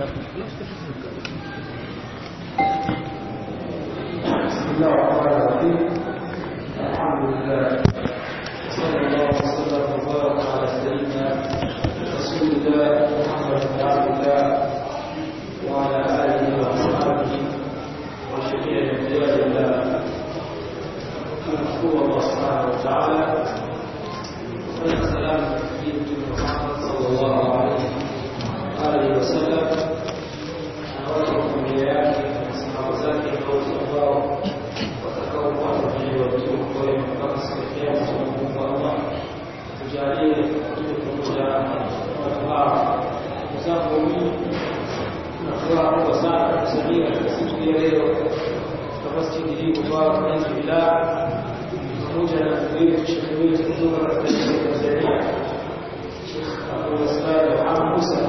بسم الله الرحمن الرحيم الحمد لله صلى الله وسلم وبارك على سيدنا رسول الله محمد بن عبد الله وعلى اله واصحابه وجميع اولياء الله نشكر الله سبحانه وتعالى والسلام على محمد صلى الله عليه واله وسلم na yake sahaba zake wote ambao watakaokuwa wanajiwa vizuri kwa hiyo mpaka siku ya kiyama tunamwomba Allah tujalie tuwe pamoja na watu hawa ndugu zangu mimi na furaha kubwa sana kusaidia katika siku ya leo katika masjidi hii mubarak alhamdulillah pamoja na ndugu yetu shekhe wetu kutoka katika nchi ya Tanzania Sheikh Abdul Wasai Muhammad Musa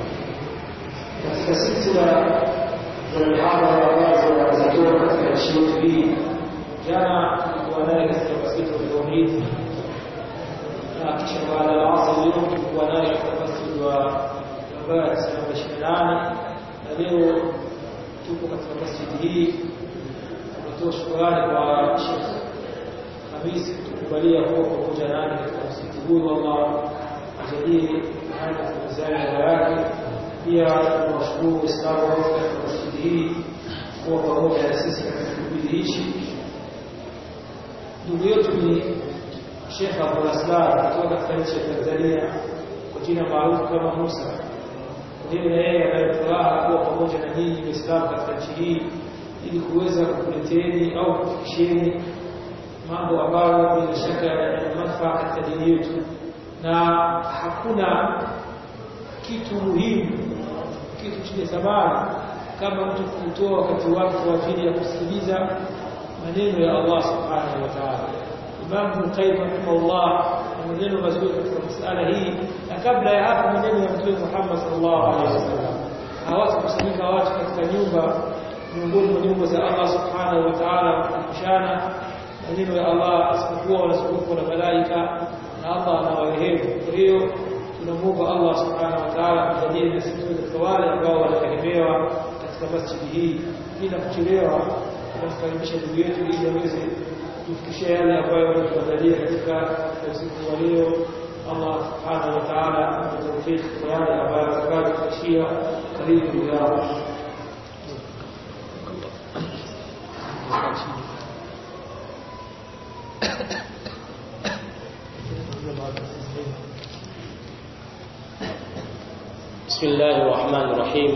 katika silsila za mihadhara ambazo wanazitoa katika nchi yetu hii. Jana tulikuwa naye katika msikiti wa Tauhid na kisha baada ya asr leo tulikuwa naye katika msikiti wa Nambari namba ishirini na nane na leo tupo katika masjidi hii. Tunatoa shukrani kwa Sheikh Hamisi kutukubalia kuwa pamoja nami katika msikiti huu. Allah ajalie haya mizani yake pia tunawashukuru Waislamu wote katika masjidi hii kuwa pamoja na sisi katika kipindi hichi. Ndugu yetu ni Sheikh Abdul Aslam kutoka katika nchi ya Tanzania kwa jina maarufu kama Musa. Ndiyo na yeye anayo furaha kuwa pamoja na nyinyi Waislamu katika nchi hii ili kuweza kukuleteni au kufikisheni mambo ambayo bila shaka yana manufaa katika dini yetu, na hakuna kitu muhimu kitu chenye thamani kama mtu kutoa wakati wake kwa ajili ya kusikiliza maneno ya Allah subhanahu wa ta'ala. Imam Ibn Qayyim rahimahullah na maneno mazuri katika masala hii, na kabla ya hapo maneno ya Mtume Muhammad sallallahu alaihi wasallam. Hawatakusanyika watu katika nyumba miongoni mwa nyumba za Allah subhanahu wa ta'ala kukumbushana maneno ya Allah isipokuwa wanazungukwa na malaika na Allah anawarehemu. Kwa hiyo tunamuomba Allah subhanahu wa ta'ala atujalie na sisi katika wale ambao wanategemewa katika masjidi hii bila kuchelewa. Tunamkaribisha ndugu yetu ili aweze kutufikishia yale ambayo wanatuandalia katika usiku wa leo. Allah subhanahu wa ta'ala atutawfiki kwa yale ambayo atakayotufikishia. Karibu ndugu yangu. بسم الله الرحمن الرحيم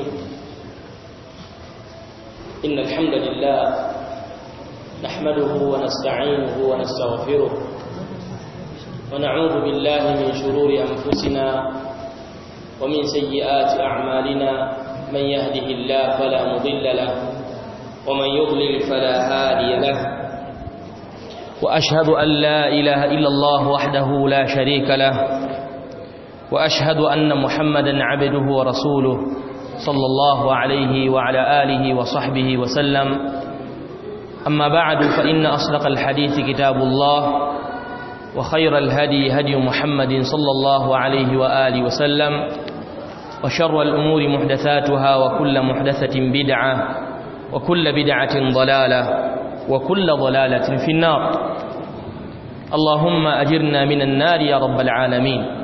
إن الحمد لله نحمده ونستعينه ونستغفره ونعوذ بالله من شرور أنفسنا ومن سيئات أعمالنا من يهده الله فلا مضل له ومن يضلل فلا هادي له وأشهد أن لا إله إلا الله وحده لا شريك له واشهد ان محمدا عبده ورسوله صلى الله عليه وعلى اله وصحبه وسلم اما بعد فان اصدق الحديث كتاب الله وخير الهدي هدي محمد صلى الله عليه واله وسلم وشر الامور محدثاتها وكل محدثه بدعه وكل بدعه ضلاله وكل ضلاله في النار اللهم اجرنا من النار يا رب العالمين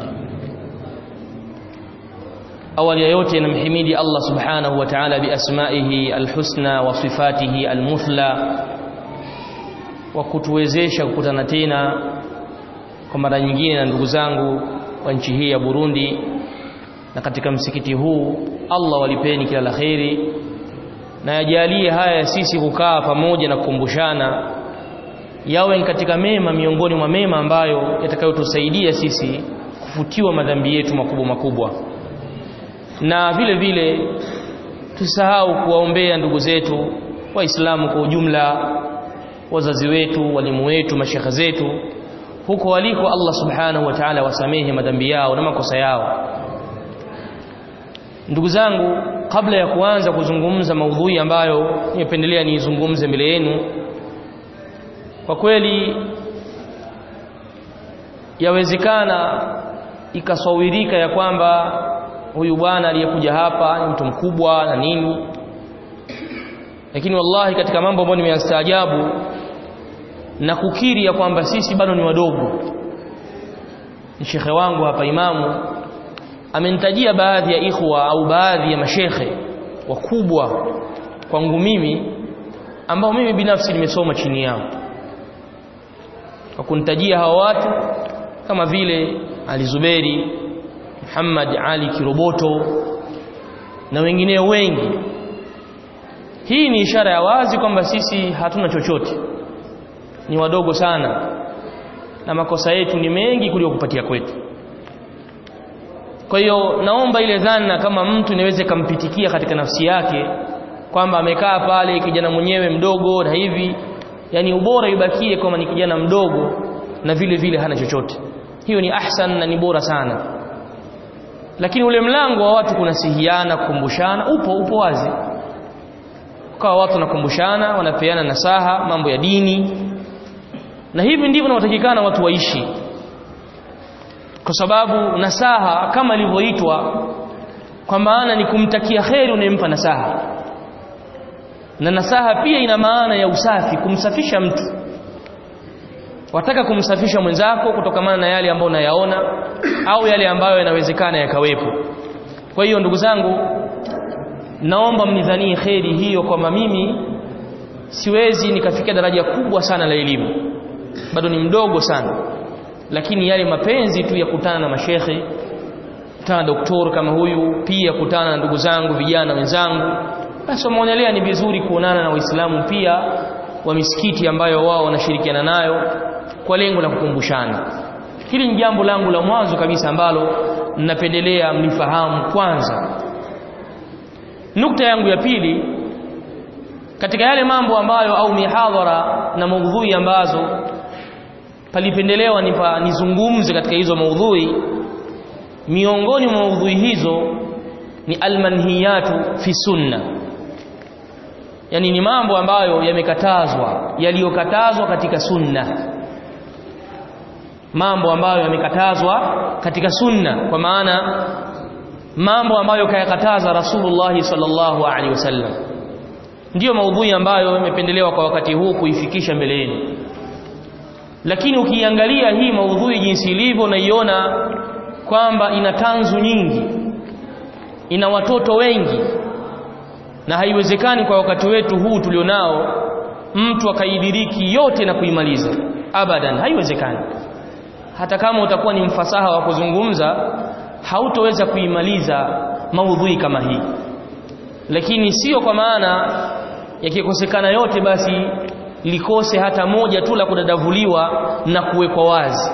awali ya yote namhimidi Allah subhanahu wa ta'ala biasmaihi alhusna wa sifatihi almuthla wa kutuwezesha kukutana tena kwa mara nyingine na ndugu zangu wa nchi hii ya Burundi na katika msikiti huu Allah walipeni kila la kheri na yajalie haya sisi kukaa pamoja na kukumbushana yawe katika mema miongoni mwa mema ambayo yatakayotusaidia sisi kufutiwa madhambi yetu makubwa makubwa na vile vile tusahau kuwaombea ndugu zetu waislamu kwa ujumla wazazi wetu walimu wetu mashekhe zetu huko waliko Allah subhanahu wa ta'ala wasamehe madhambi yao na makosa yao ndugu zangu kabla ya kuanza kuzungumza maudhui ambayo nimependelea niizungumze mbele yenu kwa kweli yawezekana ikasawirika ya kwamba huyu bwana aliyekuja hapa ni mtu mkubwa na nini lakini wallahi katika mambo ambayo nimeyastaajabu na kukiri ya kwamba sisi bado ni wadogo ni shekhe wangu hapa imamu amenitajia baadhi ya ikhwa au baadhi ya mashekhe wakubwa kwangu mimi ambao mimi binafsi nimesoma chini yao kwa kunitajia hawa watu kama vile Ali Zuberi Muhammad Ali Kiroboto na wengineo wengi hii ni ishara ya wazi kwamba sisi hatuna chochote ni wadogo sana na makosa yetu ni mengi kuliko kupatia kwetu kwa hiyo naomba ile dhana kama mtu inaweza ikampitikia katika nafsi yake kwamba amekaa pale kijana mwenyewe mdogo na hivi yani ubora ibakie kama ni kijana mdogo na vile vile hana chochote hiyo ni ahsan na ni bora sana lakini ule mlango wa watu kunasihiana kukumbushana upo upo wazi kwa watu wanakumbushana wanapeana nasaha mambo ya dini na hivi ndivyo inatakikana watu waishi kwa sababu nasaha kama ilivyoitwa kwa maana ni kumtakia kheri unayempa nasaha na nasaha pia ina maana ya usafi kumsafisha mtu wataka kumsafisha mwenzako kutokamana na yale ambayo unayaona au yale ambayo yanawezekana yakawepo kwa hiyo ndugu zangu naomba mnidhanie kheri hiyo kwamba mimi siwezi nikafikia daraja kubwa sana la elimu bado ni mdogo sana lakini yale mapenzi tu ya kutana na mashekhe kutana na doktor kama huyu pia kutana na ndugu zangu vijana wenzangu basi wameonelea ni vizuri kuonana na waislamu pia wa misikiti ambayo wao wanashirikiana nayo kwa lengo la kukumbushana hili ni jambo langu la mwanzo kabisa ambalo ninapendelea mlifahamu kwanza nukta yangu ya pili katika yale mambo ambayo au mihadhara na maudhui ambazo palipendelewa nipa nizungumze katika hizo maudhui miongoni mwa maudhui hizo ni almanhiyatu fi sunna yani ni mambo ambayo yamekatazwa yaliyokatazwa katika sunna mambo ambayo yamekatazwa katika sunna kwa maana mambo ambayo kayakataza Rasulullah sallallahu alaihi wasallam ndiyo maudhui ambayo yamependelewa kwa wakati huu kuifikisha mbele yenu lakini ukiangalia hii maudhui jinsi ilivyo unaiona kwamba ina tanzu nyingi ina watoto wengi na haiwezekani kwa wakati wetu huu tulionao mtu akaidiriki yote na kuimaliza abadan haiwezekani hata kama utakuwa ni mfasaha wa kuzungumza hautoweza kuimaliza maudhui kama hii lakini sio kwa maana yakikosekana yote basi likose hata moja tu la kudadavuliwa na kuwekwa wazi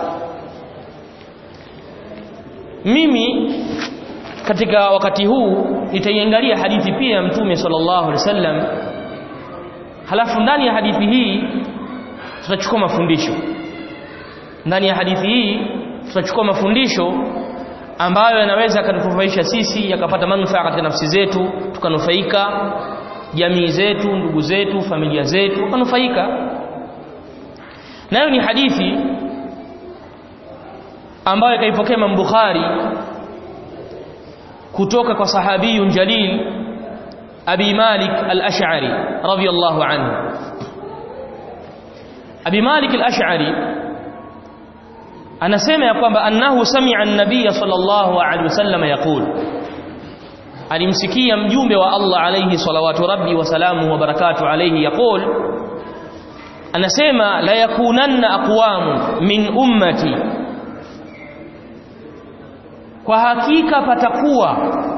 mimi katika wakati huu nitaiangalia hadithi pia ya mtume sallallahu alaihi wasallam halafu ndani ya hadithi hii tutachukua mafundisho ndani ya hadithi hii tutachukua mafundisho ambayo yanaweza yakatufaisha sisi yakapata manufaa katika nafsi zetu tukanufaika jamii zetu ndugu zetu familia zetu tukanufaika nayo ni hadithi ambayo kaipokea Imam Bukhari kutoka kwa sahabiyun jalil Abi Malik al-Ash'ari radiyallahu anhu Abi Malik al-Ash'ari anasema ya kwamba annahu sami'a an-nabiy sallallahu alaihi wasallam yaqul alimsikia mjumbe wa Allah alayhi salawatu rabbi wa salamu wa barakatuh alayhi yaqul anasema la yakunanna aqwamu min ummati kwa hakika patakuwa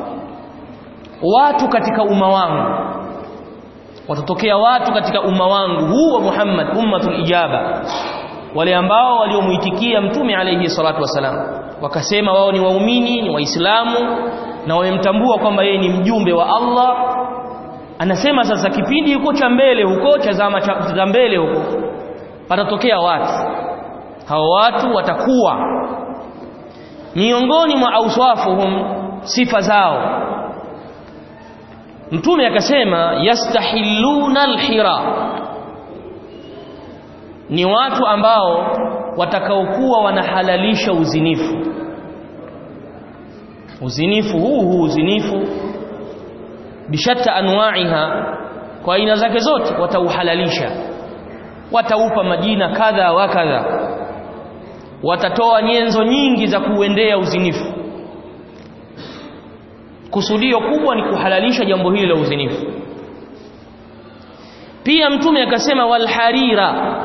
watu katika umma wangu watatokea watu katika umma wangu huu wa Muhammad ummatul ijaba wale ambao waliomuitikia mtume alayhi salatu wasalam wakasema wao ni waumini ni waislamu na wamemtambua kwamba yeye ni mjumbe wa Allah anasema sasa kipindi huko cha mbele huko cha zama cha mbele huko patatokea watu hao watu watakuwa miongoni mwa auswafuhum sifa zao mtume akasema yastahilluna alhira ni watu ambao watakaokuwa wanahalalisha uzinifu uzinifu huu huu uzinifu bishatta anwa'iha kwa aina zake zote watauhalalisha wataupa majina kadha wa kadha watatoa nyenzo nyingi za kuuendea uzinifu kusudio kubwa ni kuhalalisha jambo hili la uzinifu pia mtume akasema walharira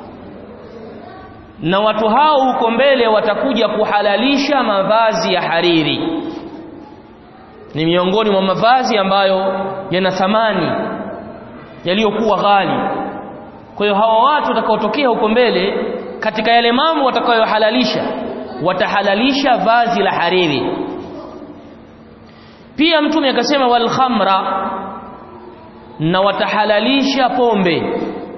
na watu hao huko mbele watakuja kuhalalisha mavazi ya hariri ni miongoni mwa mavazi ambayo yana thamani yaliyokuwa ghali kwa hiyo hawa watu watakaotokea huko mbele katika yale mambo watakayohalalisha watahalalisha vazi la hariri pia mtume akasema wal khamra na watahalalisha pombe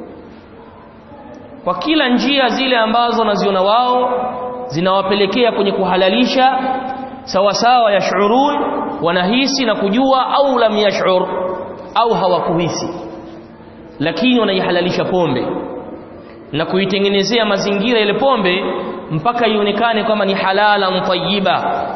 kwa kila njia zile ambazo wanaziona wao zinawapelekea kwenye kuhalalisha sawa sawa yashurun wanahisi na kujua au lam yashur au hawakuhisi lakini wanaihalalisha pombe na kuitengenezea mazingira ile pombe mpaka ionekane kwamba ni halala tayyiba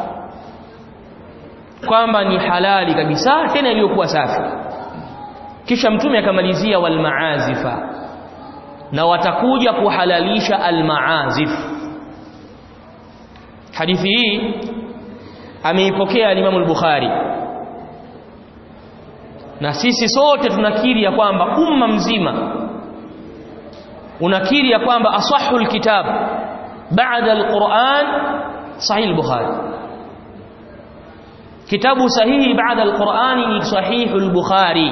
kwamba ni halali kabisa tena iliyokuwa safi kisha mtume akamalizia wal maazifa na watakuja kuhalalisha al maazif hadithi hii ameipokea al-Imam al-Bukhari na sisi sote tunakiri ya kwamba umma mzima unakiri ya kwamba asahul kitab baada al-Quran sahih al-Bukhari kitabu sahihi baada al-Qur'ani ni sahih al-Bukhari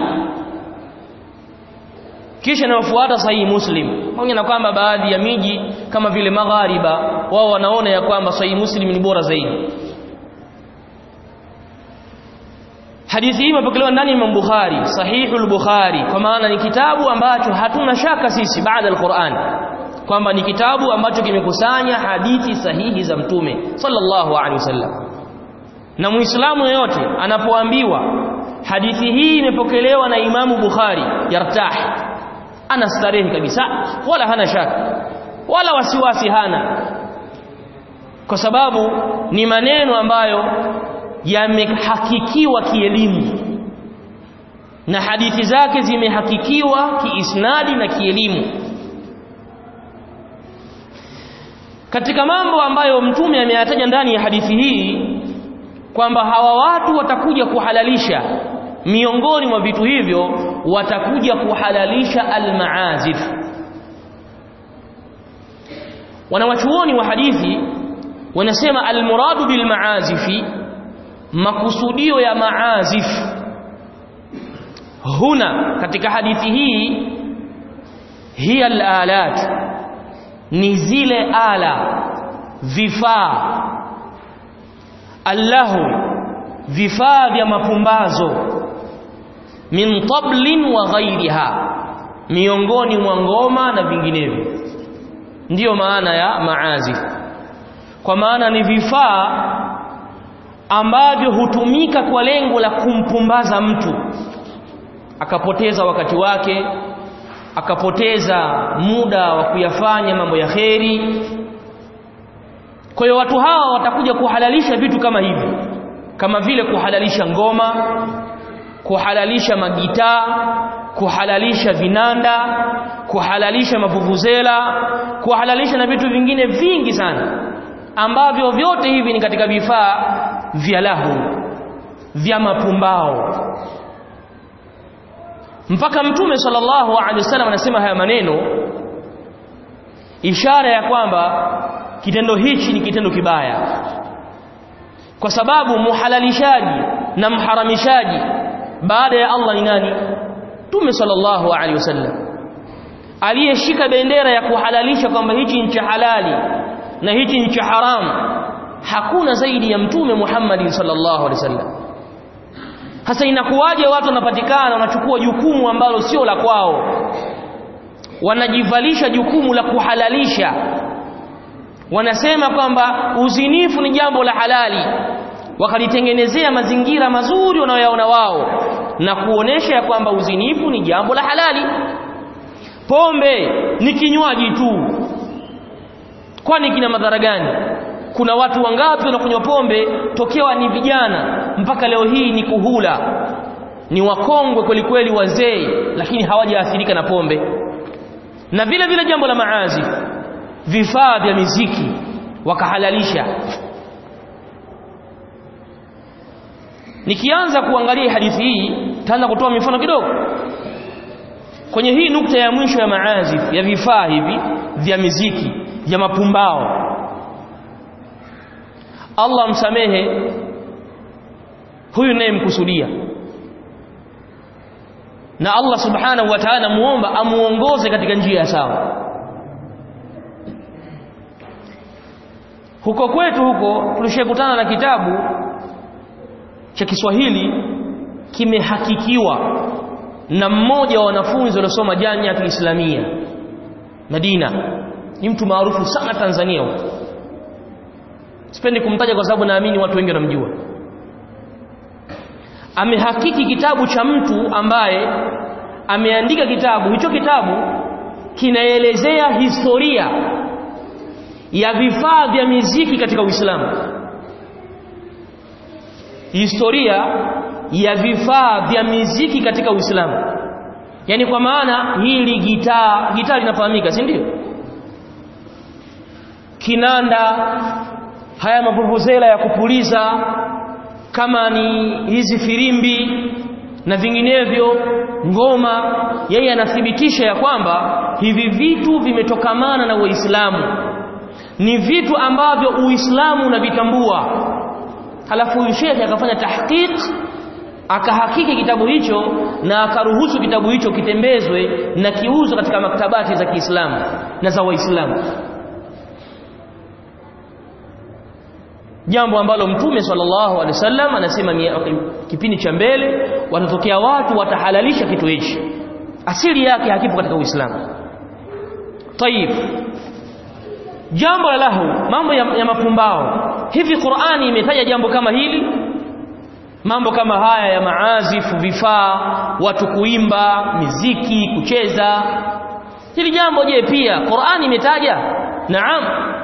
kisha inayofuata sahihi Muslim pamoja na kwamba baadhi ya miji kama vile maghariba wao wanaona ya kwamba sahihi Muslim ni bora zaidi hadithi hii imepokelewa ndani ya Bukhari sahihul Bukhari kwa maana ni kitabu ambacho hatuna shaka sisi baada al-Qur'an kwamba ni kitabu ambacho kimekusanya hadithi sahihi za mtume sallallahu alaihi wasallam na muislamu yeyote anapoambiwa hadithi hii imepokelewa na Imamu Bukhari yartah ana starehe kabisa wala hana shaka wala wasiwasi hana kwa sababu ni maneno ambayo yamehakikiwa kielimu na hadithi zake zimehakikiwa kiisnadi na kielimu katika mambo ambayo mtume ameyataja ndani ya hadithi hii kwamba hawa watu watakuja kuhalalisha miongoni mwa vitu hivyo watakuja kuhalalisha almaazif wanawachuoni wa hadithi wanasema almuradu bilmaazifi makusudio ya maazif huna katika hadithi hii hiya alalat ni zile ala vifaa allahu vifaa vya mapumbazo min tablin wa ghairiha miongoni mwa ngoma na vinginevyo ndiyo maana ya maazif kwa maana ni vifaa ambavyo hutumika kwa lengo la kumpumbaza mtu akapoteza wakati wake akapoteza muda wa kuyafanya mambo ya kheri kwa hiyo watu hawa watakuja kuhalalisha vitu kama hivi kama vile kuhalalisha ngoma kuhalalisha magitaa kuhalalisha vinanda kuhalalisha mavuvuzela kuhalalisha na vitu vingine vingi sana ambavyo vyote hivi ni katika vifaa vya lahu vya mapumbao mpaka mtume sallallahu alaihi wasallam anasema haya maneno ishara ya kwamba kitendo hichi ni kitendo kibaya kwa sababu muhalalishaji na mharamishaji baada ya Allah ni nani Mtume sallallahu alaihi wasallam aliyeshika bendera ya kuhalalisha kwamba hichi ni cha halali na hichi ni cha haramu hakuna zaidi ya mtume Muhammad sallallahu alaihi wasallam hasa inakuwaje watu wanapatikana wanachukua jukumu ambalo sio la kwao wanajivalisha jukumu la kuhalalisha wanasema kwamba uzinifu ni jambo la halali wakalitengenezea mazingira mazuri wanayoyaona wao na kuonesha ya kwamba uzinifu ni jambo la halali pombe ni kinywaji tu kwani kina madhara gani kuna watu wangapi wanakunywa pombe tokewa ni vijana mpaka leo hii ni kuhula ni wakongwe kweli kweli wazee lakini hawajaathirika na pombe na vile vile jambo la maazi vifaa vya miziki wakahalalisha nikianza kuangalia hadithi hii taanza kutoa mifano kidogo kwenye hii nukta ya mwisho ya maazif ya vifaa hivi vya miziki vya mapumbao Allah msamehe huyu mkusudia na Allah subhanahu wa ta'ala muomba amuongoze katika njia sawa huko kwetu huko tulishakutana na kitabu cha Kiswahili kimehakikiwa na mmoja wa wanafunzi waliosoma Jamiatul Islamia Madina ni mtu maarufu sana Tanzania huko sipendi kumtaja kwa sababu naamini watu wengi wanamjua amehakiki kitabu cha mtu ambaye ameandika kitabu hicho kitabu kinaelezea historia ya vifaa vya miziki katika Uislamu historia ya vifaa vya miziki katika Uislamu yani kwa maana hili gitaa gitaa linafahamika si ndio kinanda haya mavuvuzela ya kupuliza kama ni hizi firimbi na vinginevyo ngoma yeye anathibitisha ya kwamba hivi vitu vimetokamana na Uislamu ni vitu ambavyo Uislamu unavitambua halafu huyu shekhe akafanya tahqiq akahakiki kitabu hicho na akaruhusu kitabu hicho kitembezwe na kiuzwe katika maktabati za Kiislamu na za Waislamu jambo ambalo mtume sallallahu alaihi wasallam anasema kipindi cha mbele watatokea watu watahalalisha kitu hichi asili yake hakipo katika Uislamu tayib jambo la lahu mambo ya, ya mapumbao hivi Qur'ani imetaja jambo kama hili mambo kama haya ya maazifu vifaa watu kuimba miziki kucheza hili jambo je pia Qur'ani imetaja naam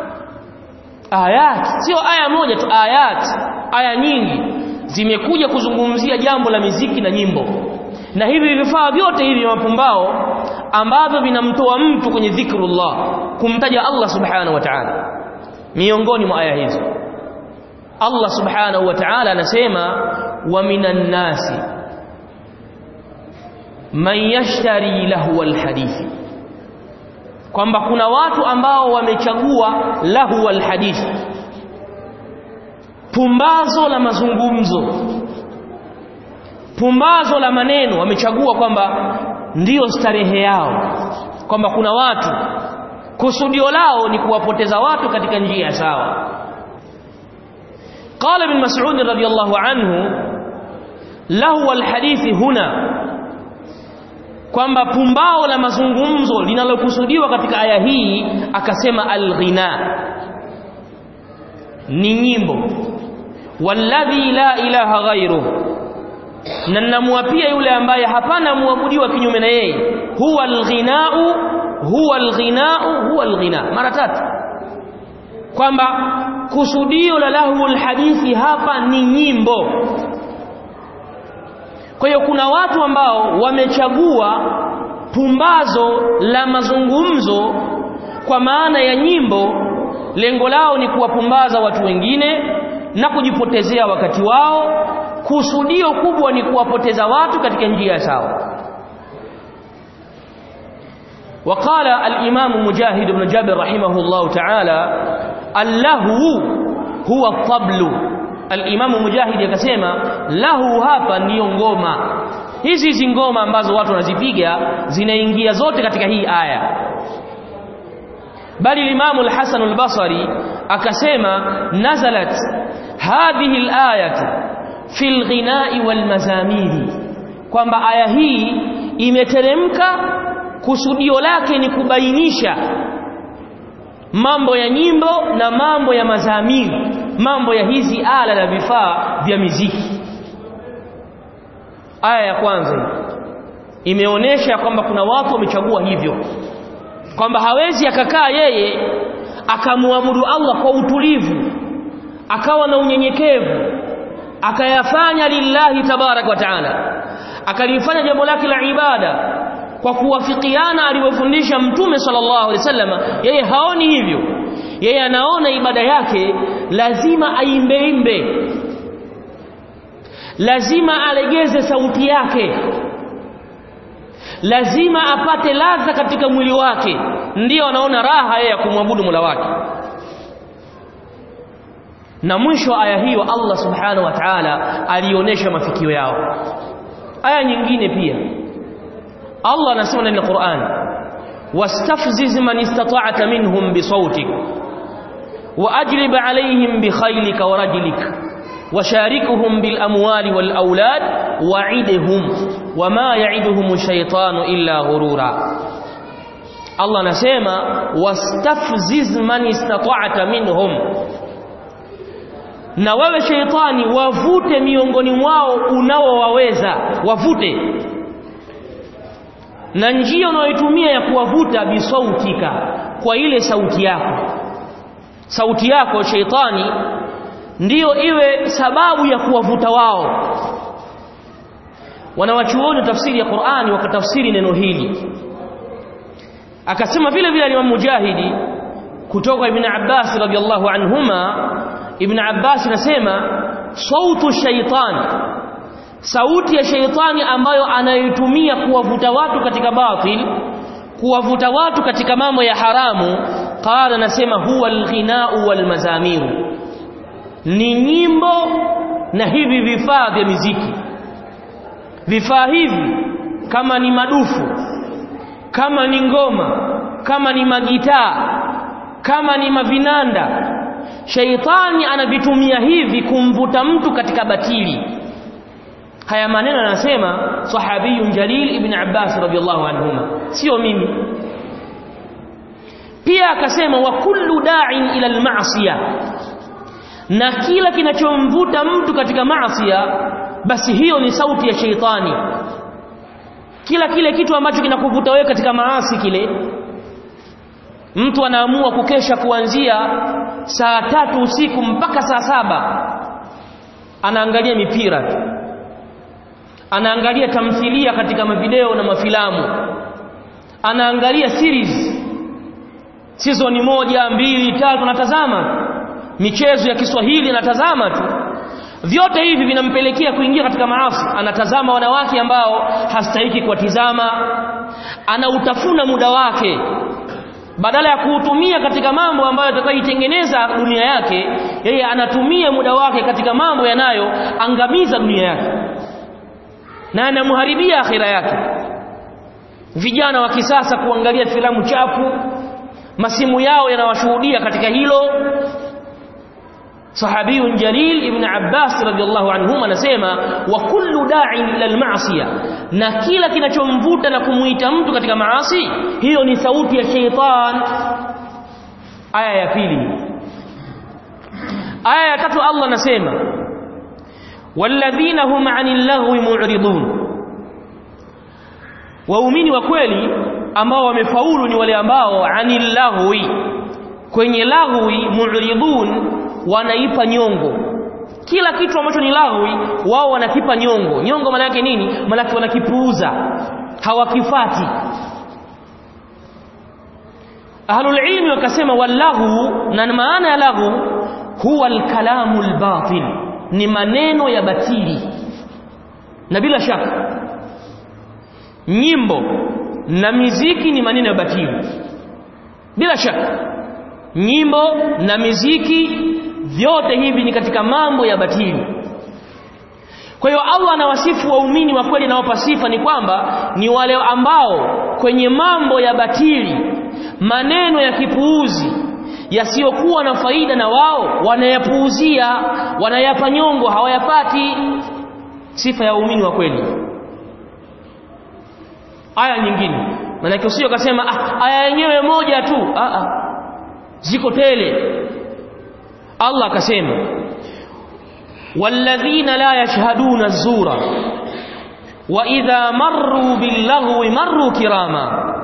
ayat sio aya moja tu ayat aya nyingi zimekuja kuzungumzia jambo la miziki na nyimbo na hivi vifaa vyote hivi mapumbao ambavyo vinamtoa mtu kwenye dhikrullah kumtaja Allah subhanahu wa ta'ala miongoni mwa aya hizo Allah subhanahu wa ta'ala anasema wa minan nasi man yashtari lahu alhadithi kwamba kuna watu ambao wamechagua lahu alhadithi pumbazo la mazungumzo pumbazo la maneno wamechagua kwamba ndiyo starehe yao kwamba kuna watu kusudio lao ni kuwapoteza watu katika njia sawa قال ابن مسعود رضي الله عنه له الحديث هنا kwamba pumbao la mazungumzo linalokusudiwa katika aya hii akasema alghina ni nyimbo walladhi la ilaha ghairu na namwapia yule ambaye hapana muabudiwa kinyume na yeye huwa alghinau huwa alghinau huwa alghina mara tatu kwamba kusudio la lahul hadithi hapa ni nyimbo kwa hiyo kuna watu ambao wamechagua pumbazo la mazungumzo kwa maana ya nyimbo lengo lao ni kuwapumbaza watu wengine na kujipotezea wakati wao kusudio kubwa ni kuwapoteza watu katika njia sawa وقال الإمام مجاهد بن جابر رحمه الله تعالى اللهو هو الطبل الإمام مجاهد yakasema lahu hapa ndiyo ngoma hizi hizi ngoma ambazo watu wanazipiga zinaingia zote katika hii aya bali Imam al-Hasan al-Basri akasema nazalat hadhihi al-ayatu fi al-ghina'i wal-mazamiri kwamba aya hii imeteremka kusudio lake ni kubainisha mambo ya nyimbo na mambo ya mazamiri mambo ya hizi ala na vifaa vya miziki aya ya kwanza imeonyesha kwamba kuna watu wamechagua hivyo kwamba hawezi akakaa yeye akamwabudu Allah kwa utulivu akawa na unyenyekevu akayafanya lillahi tabarak wa taala akalifanya jambo lake la ibada kwa kuwafikiana alivyofundisha mtume sallallahu alaihi wasallam yeye haoni hivyo yeye anaona ibada yake lazima aimbeimbe lazima alegeze sauti yake lazima apate ladha katika mwili wake ndiyo anaona raha yeye ya kumwabudu Mola wake na mwisho wa aya hiyo Allah subhanahu wa ta'ala alionyesha mafikio yao aya nyingine pia Allah anasema ndani ya Qur'an wastafziz man istata'ta minhum bisawtik واجلب عليهم بخيلك ورجلك وشاركهم بالاموال والاولاد وعدهم وما يعدهم الشيطان الا غرورا الله anasema wastafziz man istata'ta minhum na wewe sheitani wavute miongoni mwao unaowaweza wavute na njia unayoitumia ya kuwavuta bisautika kwa ile sauti yako sauti yako sheitani ndiyo iwe sababu ya kuwavuta wao wanawachuoni tafsiri ya Qur'ani wakatafsiri neno hili akasema vile vile Imam Mujahidi kutoka Ibn Abbas radhiallahu anhuma Ibn Abbas anasema sautu shaitan sauti ya shaitani ambayo anayotumia kuwavuta watu katika batil kuwavuta watu katika mambo ya haramu qala nasema huwa alghinau walmazamiru ni nyimbo na hivi vifaa vya miziki vifaa hivi kama ni madufu kama ni ngoma kama ni magitaa kama ni mavinanda shaitani anavitumia hivi kumvuta mtu katika batili haya maneno anasema sahabiyun jalil ibn Abbas radhiyallahu anhuma sio mimi pia akasema wa kullu da'in ila al-ma'siyah na kila kinachomvuta mtu katika maasiya basi hiyo ni sauti ya sheitani kila kile kitu ambacho kinakuvuta wewe katika maasi kile mtu anaamua kukesha kuanzia saa tatu usiku mpaka saa saba anaangalia mipira tu anaangalia tamthilia katika mavideo na mafilamu anaangalia series season moja mbili tatu natazama michezo ya Kiswahili anatazama tu vyote hivi vinampelekea kuingia katika maasi anatazama wanawake ambao hastahiki kuwatizama anautafuna muda wake badala ya kuutumia katika mambo ambayo atakayoitengeneza dunia yake yeye anatumia muda wake katika mambo yanayoangamiza dunia yake na anamharibia akhira yake vijana wa kisasa kuangalia filamu chafu masimu yao yanawashuhudia katika hilo sahabiyun jalil ibn Abbas radhiallahu anhuma anasema wa kullu da'in ila al-ma'siyah na kila kinachomvuta na kumuita mtu katika maasi hiyo ni sauti ya sheitan aya ya pili aya ya tatu Allah anasema walladhina hum 'anil lahwi mu'ridun waumini wa kweli ambao wamefaulu ni wale ambao 'anil lahwi kwenye lahwi mu'ridun wanaipa nyongo kila kitu ambacho ni lahwi wao wanakipa nyongo nyongo maana yake nini maana yake wanakipuuza hawakifati ahlul ilmi wakasema wallahu na maana ya lahu huwa alkalamu albatil ni maneno ya batili na bila shaka nyimbo na miziki ni maneno ya batili bila shaka nyimbo na miziki vyote hivi ni katika mambo ya batili kwa hiyo Allah anawasifu waumini wa kweli na sifa ni kwamba ni wale ambao kwenye mambo ya batili maneno ya kipuuzi yasiyokuwa na faida na wao wanayapuuzia wanayapa nyongo hawayapati sifa ya waumini wa kweli aya nyingine maana usio kasema ah, aya yenyewe moja tu ah, ah ziko tele Allah akasema walladhina la yashhaduna az-zura wa idha marru bil-laghwi marru kirama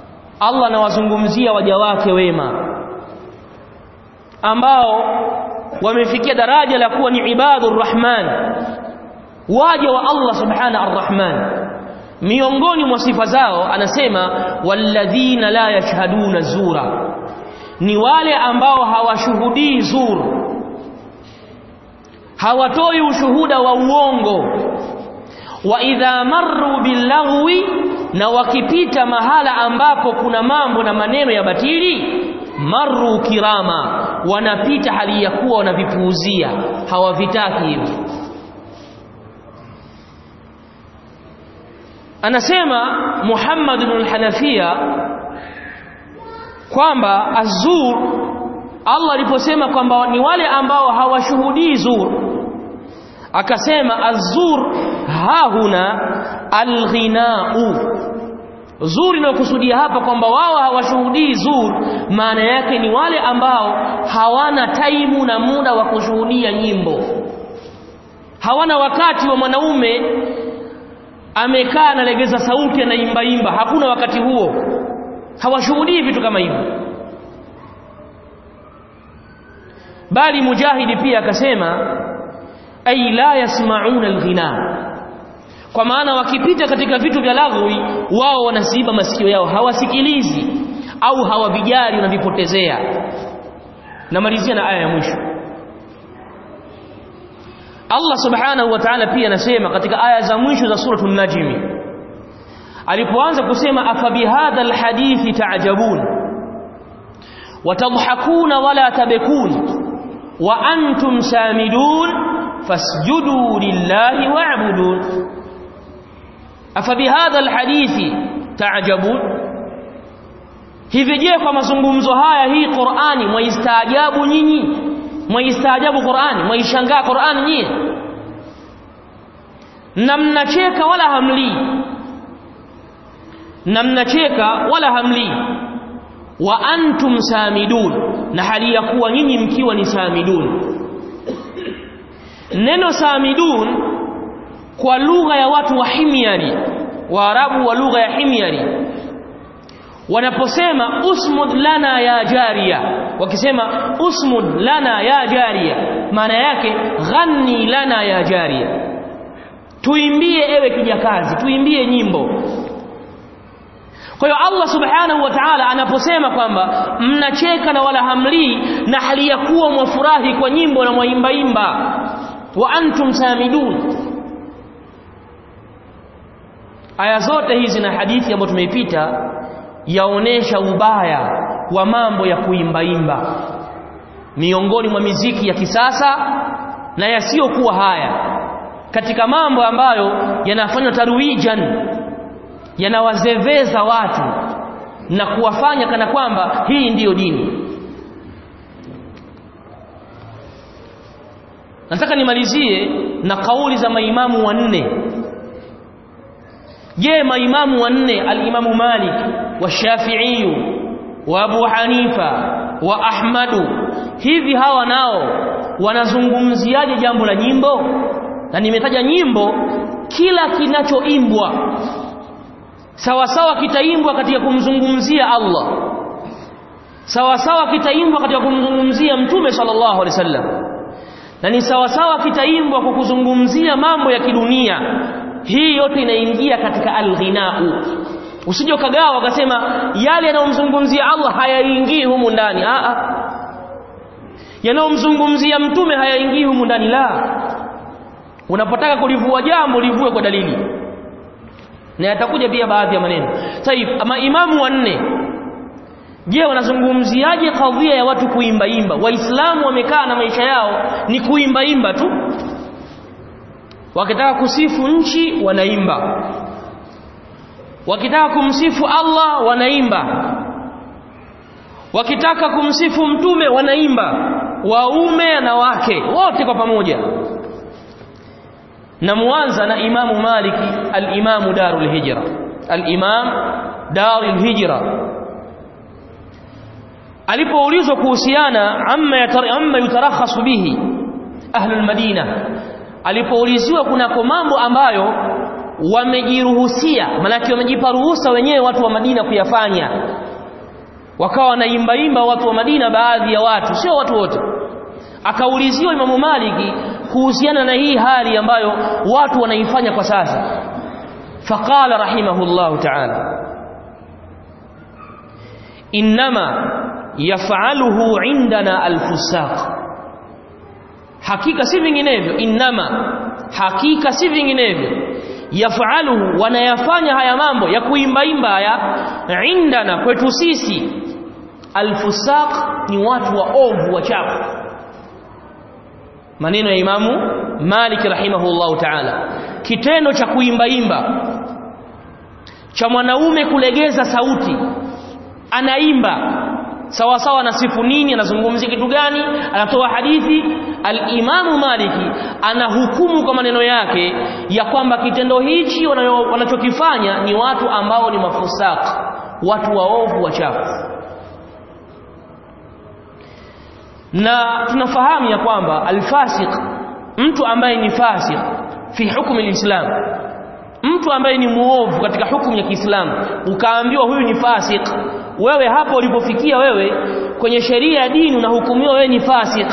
Allah anawazungumzia waja wake wema ambao wamefikia daraja la kuwa ni ibadur rahman waja wa Allah subhana arrahman miongoni mwa sifa zao anasema walladhina la yashhaduna zura ni wale ambao hawashuhudii zur hawatoi ushuhuda wa uongo wa idha marru billaghwi na wakipita mahala ambapo kuna mambo na maneno ya batili marru kirama wanapita hali ya kuwa wanavipuuzia hawavitaki hivyo anasema Muhammad ibn al-Hanafiya kwamba azur Allah aliposema kwamba ni wale ambao hawashuhudii zur akasema azur hahuna alghinau zuri inayokusudia hapa kwamba wao hawashuhudii zur maana yake ni wale ambao hawana taimu na muda wa kushuhudia nyimbo hawana wakati wa mwanaume amekaa analegeza sauti anaimba imba hakuna wakati huo hawashuhudii vitu kama hivyo bali mujahidi pia akasema ay la yasmauna alghina kwa maana wakipita katika vitu vya lagwi wao wanaziba masikio yao hawasikilizi au hawavijali wanavipotezea namalizia na aya ya mwisho Allah subhanahu wa ta'ala pia anasema katika aya za mwisho za suratul najm alipoanza kusema afabihadha alhadithi ta'jabun watadhakuna wala tabekun wa antum samidun fasjudu lillahi wa'budun afabihadha alhadithi ta'jabun hivi je kwa mazungumzo haya hii Qur'ani mwaistaajabu nyinyi mwaistaajabu Qur'ani mwaishangaa Qur'ani nyinyi na mnacheka wala hamli na mnacheka wala hamli wa antum samidun na hali ya kuwa nyinyi mkiwa ni samidun neno samidun kwa lugha ya watu wa himyari waarabu wa lugha ya himyari wanaposema usmud lana ya jaria wakisema usmud lana ya jaria maana yake ghanni lana ya jaria tuimbie ewe kijakazi tuimbie nyimbo kwa hiyo Allah subhanahu wa ta'ala anaposema kwamba mnacheka na wala hamlii na hali ya kuwa mwafurahi kwa nyimbo na mwaimbaimba wa antum samidun aya zote hizi na hadithi ambayo tumeipita yaonesha ubaya wa mambo ya kuimbaimba miongoni mwa miziki ya kisasa na yasiyokuwa haya katika mambo ambayo yanafanywa tarwijan yanawazeveza watu na kuwafanya kana kwamba hii ndiyo dini nataka nimalizie na kauli za maimamu wanne je maimamu wanne al-Imamu Malik wa Shafi'i wa Abu Hanifa wa Ahmadu hivi hawa nao wanazungumziaje jambo la nyimbo na nimetaja nyimbo kila kinachoimbwa sawa sawa kitaimbwa katika kumzungumzia Allah sawa sawa kitaimbwa katika kumzungumzia Mtume sallallahu alaihi wasallam na ni sawa sawa kitaimbwa kwa kuzungumzia mambo ya kidunia hii yote inaingia katika alghinau usije ukagawa ukasema yale yanayomzungumzia Allah hayaingii humu ndani a a yanayomzungumzia mtume hayaingii humu ndani la unapotaka kulivua jambo livue kwa dalili na yatakuja pia baadhi ya maneno sahihi ama imamu wanne je wanazungumziaje kadhia ya watu kuimba imba waislamu wamekaa na maisha yao ni kuimba imba tu wakitaka kusifu nchi wanaimba wakitaka kumsifu Allah wanaimba wakitaka kumsifu mtume wanaimba waume na wake wote kwa pamoja na muanza na imamu maliki al-imamu darul hijra al-imam darul hijra alipoulizwa kuhusiana amma amma yutarakhasu bihi ahlul madina alipouliziwa kunako mambo ambayo wamejiruhusia manake wamejipa ruhusa wenyewe watu wa Madina kuyafanya wakawa wanaimba imba watu wa Madina baadhi ya watu sio watu wote akauliziwa Imamu Maliki kuhusiana na hii hali ambayo watu wanaifanya kwa sasa faqala rahimahullahu ta'ala inma yaf'aluhu indana alfusaq hakika si vinginevyo inma hakika si vinginevyo yaf'aluhu wanayafanya haya mambo ya kuimbaimba haya indana kwetu sisi alfusaq ni watu wa ovu wachafu maneno ya imamu Malik rahimahullahu ta'ala kitendo cha kuimbaimba cha mwanaume kulegeza sauti anaimba sawa sawa na sifu nini anazungumzia kitu gani anatoa hadithi al-Imamu Maliki anahukumu kwa maneno yake ya kwamba kitendo hichi wanachokifanya ni watu ambao ni mafusaq watu waovu wachafu na tunafahamu ya kwamba alfasiq mtu ambaye ni fasik fi hukumu alislam mtu ambaye ni muovu katika hukumu ya Kiislamu ukaambiwa huyu ni fasik wewe hapo ulipofikia wewe kwenye sheria ya dini unahukumiwa wewe ni fasik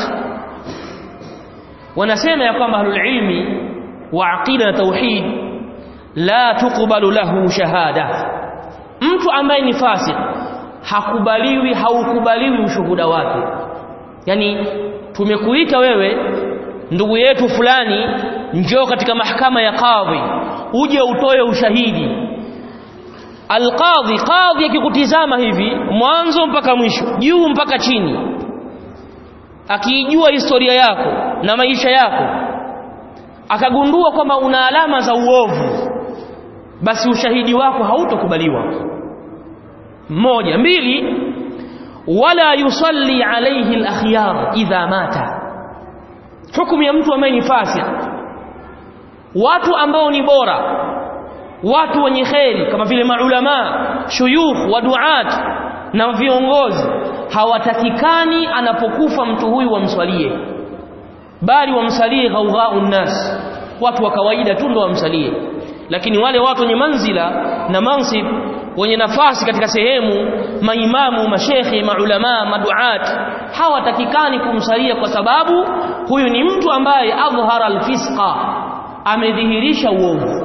wanasema ya kwamba ahlul ilmi wa aqida na tauhid la tuqbalu lahu shahada mtu ambaye ni fasik hakubaliwi haukubaliwi ushuhuda wake yani tumekuita wewe ndugu yetu fulani njoo katika mahakama ya kadhi uje utoe ushahidi alqadhi qadhi akikutizama hivi mwanzo mpaka mwisho juu mpaka chini akiijua historia yako na maisha yako akagundua kwamba una alama za uovu basi ushahidi wako hautokubaliwa moja mbili wala yusalli alayhi al-akhyar idha mata hukumu ya mtu ambaye ni fasik watu ambao ni bora watu wenye kheri kama vile maulama shuyukh wa duat na viongozi hawatakikani anapokufa mtu huyu wamswalie bali wamsalie ghaughaun nas watu wa kawaida tu ndo wamsalie lakini wale watu wenye manzila na mansib wenye nafasi katika sehemu maimamu mashekhe maulama maduat hawatakikani kumsalia kwa sababu huyu ni mtu ambaye adhhara alfisqa amedhihirisha uovu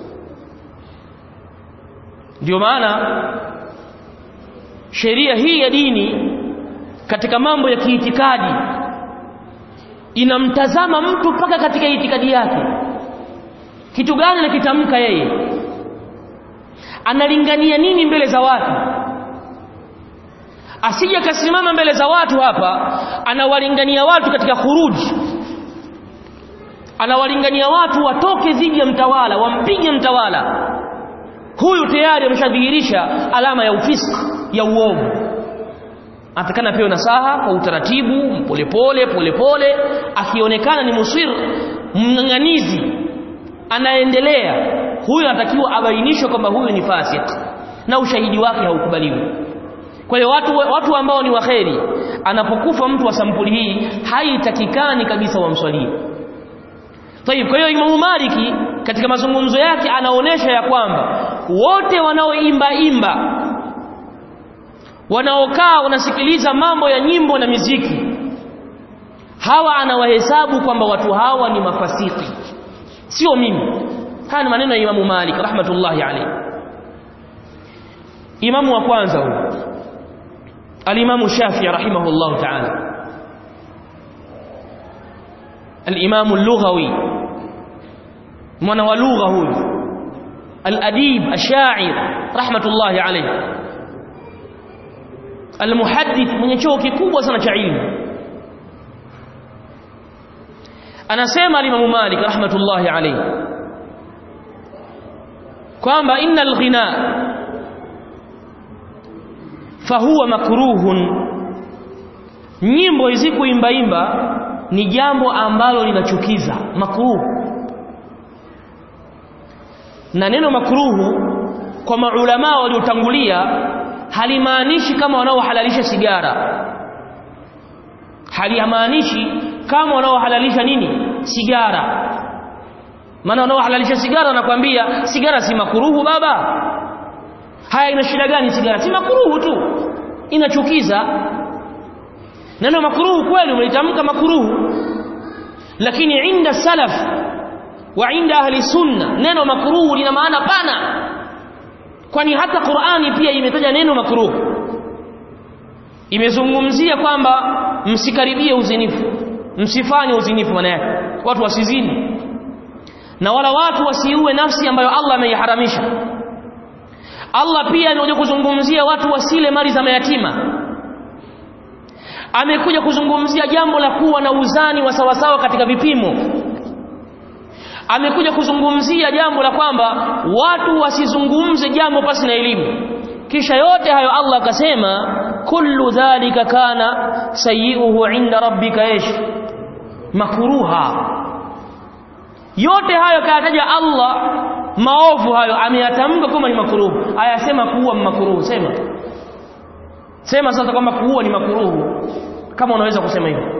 ndio maana sheria hii ya dini katika mambo ya kiitikadi inamtazama mtu mpaka katika itikadi yake kitu gani anakitamka yeye analingania nini mbele za watu asije akasimama mbele za watu hapa anawalingania watu katika khuruji anawalingania watu watoke dhidi ya mtawala wampige mtawala huyu tayari ameshadhihirisha alama ya ufisk ya uovu atakana pewe nasaha kwa utaratibu polepole polepole akionekana ni musir mng'ang'anizi anaendelea huyu anatakiwa abainishwe kwamba huyu ni fasik na ushahidi wake haukubaliwi kwa hiyo watu, watu ambao ni waheri anapokufa mtu wa sampuli hii haitakikani kabisa wamswalie Tayib, kwa hiyo Imamu Maliki katika mazungumzo yake anaonesha ya kwamba wote wanaoimba imba wanaokaa wanasikiliza mambo ya nyimbo na miziki hawa anawahesabu kwamba watu hawa ni mafasiki sio mimi haya ni maneno ya Imamu Malik rahmatullahi alayhi Imamu wa kwanza huyu Al-Imamu Shafi'i rahimahullahu ta'ala الإمام اللغوي من ولغه الأديب الشاعر رحمة الله عليه المحدث من يشوك كوبا سنة علم أنا سيما الإمام مالك رحمة الله عليه kwamba inna alghina fahuwa makruhun nyimbo hizi kuimbaimba ni jambo ambalo linachukiza makruhu na neno makruhu kwa maulama waliotangulia halimaanishi kama wanaohalalisha sigara halimaanishi kama wanaohalalisha nini sigara maana wanaohalalisha sigara wanakwambia sigara si makuruhu baba haya ina shida gani sigara si makuruhu tu inachukiza neno makruhu kweli umelitamka makruhu lakini inda salaf wa inda ahli sunna neno makruhu lina maana pana kwani hata Qur'ani pia imetaja neno makruhu imezungumzia kwamba msikaribie uzinifu msifanye uzinifu maana yake watu wasizini na wala watu wasiue nafsi ambayo Allah ameiharamisha Allah pia anakuja kuzungumzia watu wasile mali za mayatima amekuja kuzungumzia jambo la kuwa na uzani wa sawasawa katika vipimo amekuja kuzungumzia jambo la kwamba watu wasizungumze jambo pasi na elimu kisha yote hayo Allah akasema kullu dhalika kana sayiuhu inda rabbika ish makruha yote hayo kayataja Allah maovu hayo ameyatamka kama ni makruhu ayasema kuua makruhu sema sema sasa kwamba kuua ni makruhu kama unaweza kusema hivyo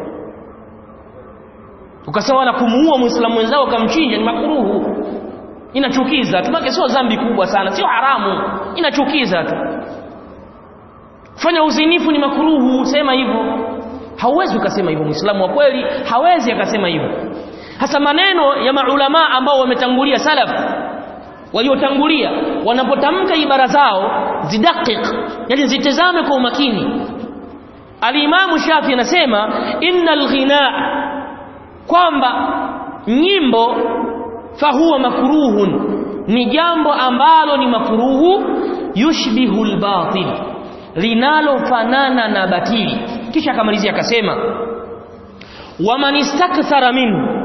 ukasema na kumuua muislamu mwenzao kamchinja ni makruhu inachukiza tumake sio dhambi kubwa sana sio haramu inachukiza tu fanya uzinifu ni makruhu sema hivyo hauwezi ukasema hivyo muislamu wa kweli hawezi akasema hivyo hasa maneno ya maulama ambao wametangulia salaf waliotangulia wanapotamka ibara zao zidakik yani zitazame kwa umakini alimamu shafi anasema innal ghina kwamba nyimbo fahuwa makruhun ni jambo ambalo ni makruhu yushbihu albatil linalofanana na batili kisha akamalizia akasema waman istakthara minhu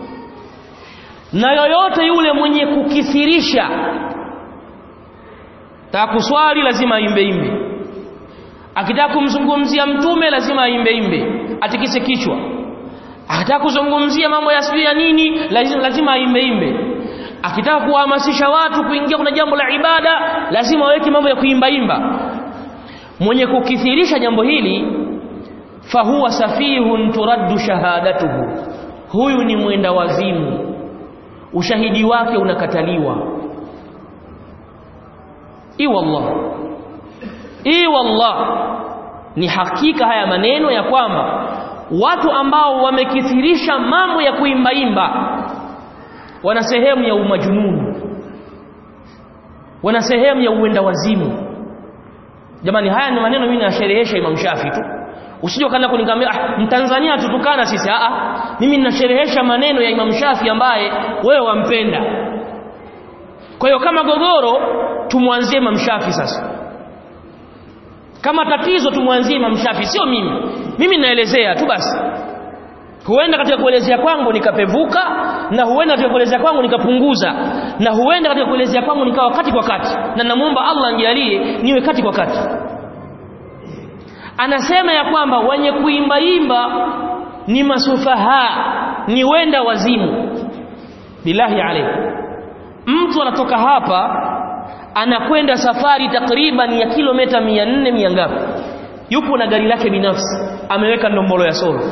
na yoyote yule mwenye kukithirisha takuswali lazima aimbe imbe akitaka kumzungumzia mtume lazima aimbe imbe atikise kichwa akitaka kuzungumzia mambo ya sijui ya nini lazima, lazima aimbe imbe akitaka kuhamasisha watu kuingia kuna jambo la ibada lazima aweke mambo ya kuimba imba mwenye kukithirisha jambo hili fahuwa safihun turaddu shahadatuhu huyu ni mwenda wazimu ushahidi wake unakataliwa i wallah i wallah ni hakika haya maneno ya kwamba watu ambao wamekithirisha mambo ya kuimbaimba wana sehemu ya umajununu wana sehemu ya uenda wazimu jamani haya ni maneno mimi nasherehesha Imam Shafi tu usije kana kuniambia ah mtanzania tutukana sisi a a mimi ninasherehesha maneno ya Imam Shafi ambaye wewe wampenda kwa hiyo kama gogoro tumwanzie Imam Shafi sasa kama tatizo tumwanzie Imam Shafi sio mimi mimi naelezea tu basi huenda katika kuelezea kwangu nikapevuka na huenda katika kuelezea kwangu nikapunguza na huenda katika kuelezea kwangu nikawa kati kwa kati na namuomba Allah anijalie niwe kati kwa kati anasema ya kwamba wenye kuimbaimba ni masufaha ni wenda wazimu billahi alayhi mtu anatoka hapa anakwenda safari takriban ya kilomita 400 mia ngapi yupo na gari lake binafsi ameweka ndombolo ya solo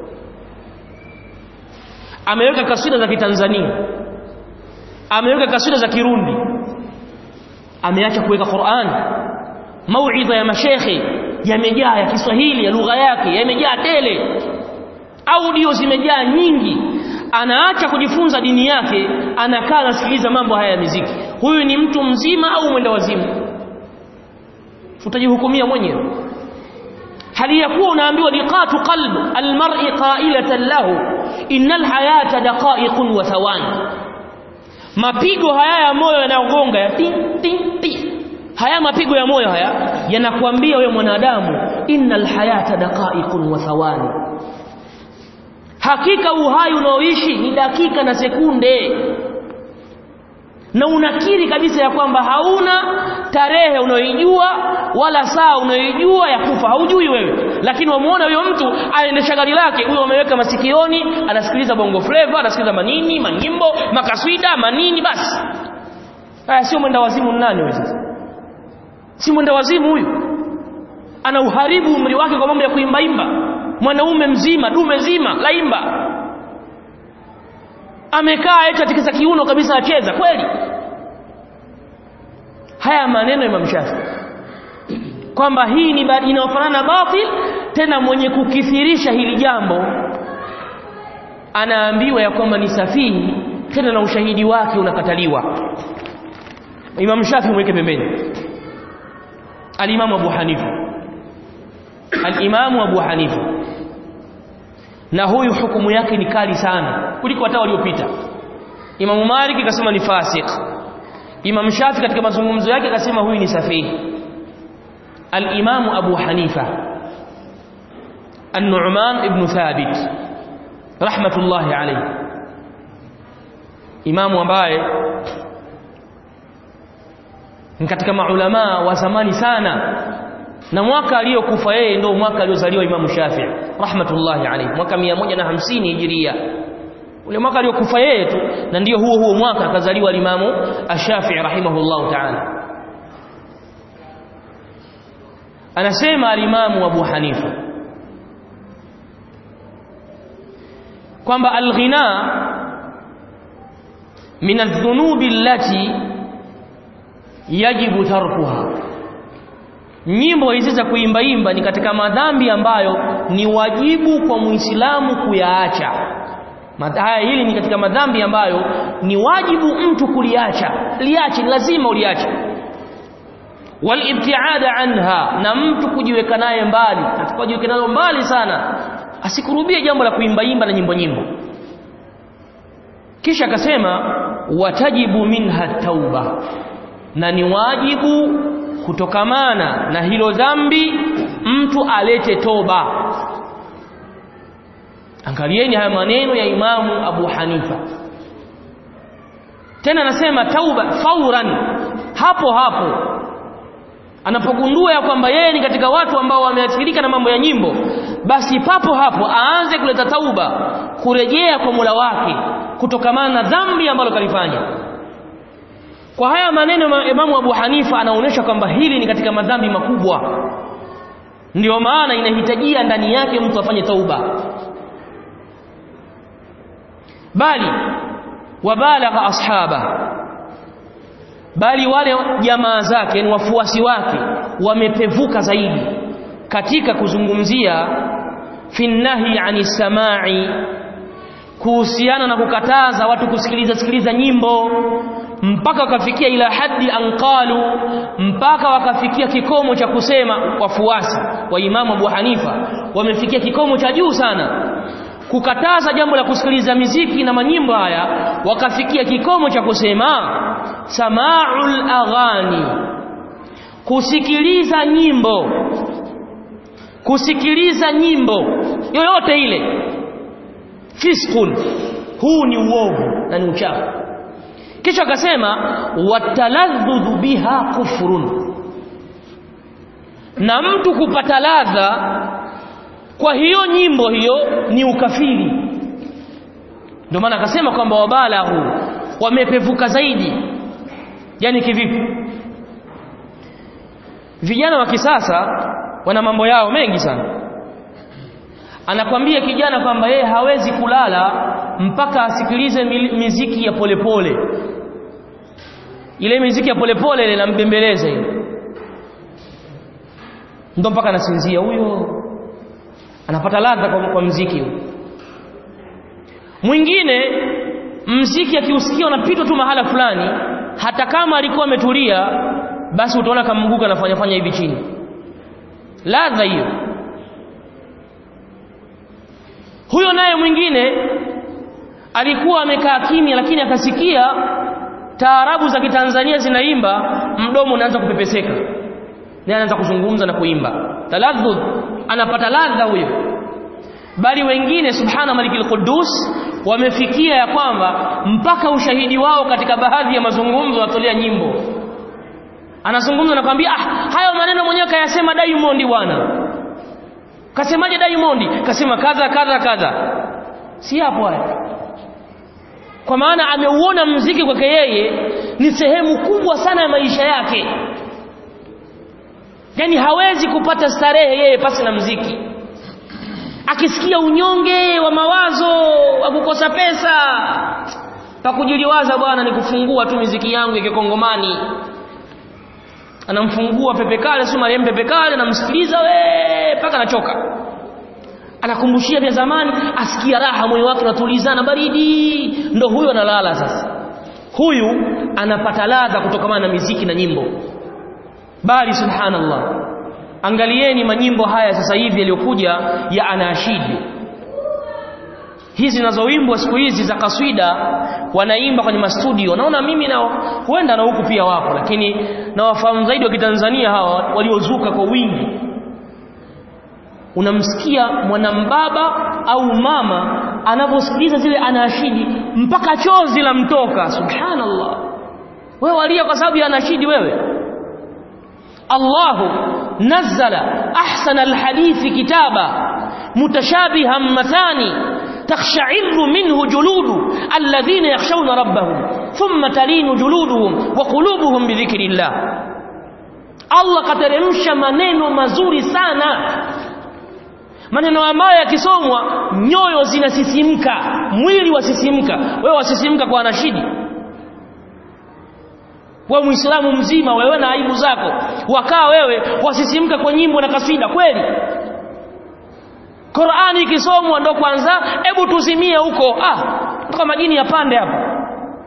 ameweka kaswida za kitanzania ameweka kaswida za kirundi ameacha kuweka Qur'an mauidha ya mashekhe yamejaa ya Kiswahili ya lugha yake yamejaa tele audio zimejaa nyingi anaacha kujifunza dini yake anakaa anasikiliza mambo haya ya muziki huyu ni mtu mzima au mwenda wazimu utajihukumia mwenyewe hali ya kuwa unaambiwa liqatu qalb almar'i qailatan lahu innal hayata daqa'iqun wa thawani mapigo haya ya moyo yanayogonga ya ting ting ting haya mapigo ya moyo haya yanakuambia wewe mwanadamu innal hayata daqa'iqun wa thawani hakika uhai unaoishi ni dakika na sekunde na unakiri kabisa ya kwamba hauna tarehe unayoijua wala saa unayoijua ya kufa haujui wewe lakini wamuona huyo mtu aendesha gari lake huyo ameweka masikioni anasikiliza bongo flava anasikiliza manini manyimbo makaswida manini basi haya sio mwenda wazimu nani huyo sasa si mwenda wazimu huyu ana uharibu umri wake kwa mambo ya kuimbaimba mwanaume mzima dume zima laimba amekaa eti katika kiuno kabisa acheza kweli haya maneno ya Imam Shafi kwamba hii ni inayofanana na batil tena mwenye kukithirisha hili jambo anaambiwa ya kwamba ni safihi tena na ushahidi wake unakataliwa Imam Shafi mweke pembeni Al-Imam Abu Hanifa Al-Imam Abu Hanifa na huyu hukumu yake ni kali sana kuliko hata waliopita Imam Malik akasema ni fasik Imam Shafi katika mazungumzo yake akasema huyu ni safihi Al-Imam Abu Hanifa An-Nu'man ibn Thabit rahmatullahi alayhi imamu ambaye ni katika maulama wa zamani sana na mwaka aliyokufa yeye ndio mwaka aliozaliwa Imamu Shafi'i rahmatullahi alayhi mwaka 150 hijiria ule mwaka aliyokufa yeye tu na ndio huo huo mwaka akazaliwa Imamu Ash-Shafi'i rahimahullahu ta'ala anasema al-Imamu Abu Hanifa kwamba al-ghina min adh-dhunubi allati yajibu tarkuha nyimbo hizi za kuimbaimba ni katika madhambi ambayo ni wajibu kwa muislamu kuyaacha haya hili ni katika madhambi ambayo ni wajibu mtu kuliacha liache ni lazima uliache walibtiada anha na mtu kujiweka naye mbali atakajiweka nayo mbali sana asikurubie jambo la kuimbaimba na nyimbo nyimbo kisha akasema watajibu minha tauba na ni wajibu kutokamana na hilo dhambi mtu alete toba angalieni haya maneno ya imamu Abu Hanifa tena anasema tauba fauran hapo hapo anapogundua ya kwamba yeye ni katika watu ambao wameathirika na mambo ya nyimbo basi papo hapo aanze kuleta tauba kurejea kwa Mola wake kutokamana na dhambi ambalo kalifanya kwa haya maneno Imamu Abu Hanifa anaonyesha kwamba hili ni katika madhambi makubwa ndio maana inahitajia ndani yake mtu afanye tauba bali wabalagha ashaba bali wale jamaa zake ni wafuasi wake wamepevuka zaidi katika kuzungumzia finnahi ani samai kuhusiana na kukataza watu kusikiliza sikiliza nyimbo mpaka wakafikia ila haddi anqalu mpaka wakafikia kikomo cha kusema wafuasi wa Imamu Abu Hanifa wamefikia kikomo cha juu sana kukataza jambo la kusikiliza miziki na manyimbo haya wakafikia kikomo cha kusema samaul aghani kusikiliza nyimbo kusikiliza nyimbo yoyote ile fiskun huu ni uovu na ni uchafu kisha akasema wataladhdhu biha kufrun na mtu kupata ladha kwa hiyo nyimbo hiyo ni ukafiri ndio maana akasema kwamba wabalahu wamepevuka zaidi yani kivipi vijana wa kisasa wana mambo yao mengi sana anakwambia kijana kwamba yeye hawezi kulala mpaka asikilize miziki ya polepole pole. ile miziki ya polepole ile inambembeleza ile ndo mpaka anasinzia huyo anapata ladha kwa, kwa mziki huyo mwingine mziki akiusikia unapitwa tu mahala fulani hata kama alikuwa ametulia basi utaona kamguka anafanya fanya hivi chini ladha hiyo huyo naye mwingine alikuwa amekaa kimya lakini akasikia taarabu za kitanzania zinaimba mdomo unaanza kupepeseka naye anaanza kuzungumza na kuimba taladhud anapata ladha huyo bali wengine subhana malikil qudus wamefikia ya kwamba mpaka ushahidi wao katika baadhi ya mazungumzo wanatolea nyimbo anazungumza na kwambia ah hayo maneno mwenyewe kayasema Diamond bwana kasemaje Diamond kasema kadha kadha kadha si hapo haya kwa maana ameuona mziki kwake yeye ni sehemu kubwa sana ya maisha yake yani hawezi kupata starehe yeye pasi na mziki akisikia unyonge wa mawazo wa kukosa pesa pakujiliwaza bwana ni kufungua tu miziki yangu ya kikongomani anamfungua pepe kale si Mariam pepe kale namsikiliza we mpaka anachoka anakumbushia vya zamani asikia raha moyo wake unatulizana baridi ndo huyo analala sasa huyu anapata ladha kutokana na miziki na nyimbo bali subhanallah angalieni manyimbo haya sasa hivi yaliyokuja ya anashidi hizi zinazoimbwa siku hizi za kaswida wanaimba kwenye mastudio naona mimi na huenda na huku pia wapo lakini nawafahamu zaidi wa kitanzania hawa waliozuka kwa wingi unamsikia mwanambaba au mama anavyosikiliza zile anashidi mpaka chozi la mtoka subhanallah wewe walia kwa sababu ya anashidi wewe Allahu nazzala ahsana alhadithi kitaba mutashabihan mathani تخشعر منه جلود الذين يخشون ربهم ثم تلين جلودهم وقلوبهم بذكر الله Allah kateremsha maneno mazuri sana maneno ambayo yakisomwa nyoyo zinasisimka mwili wasisimka wewe wasisimka kwa anashidi wewe muislamu mzima wewe na aibu zako wakaa wewe wasisimka kwa nyimbo na kasida kweli Qur'ani ikisomwa ndo kwanza hebu tuzimie huko ah toka majini yapande hapa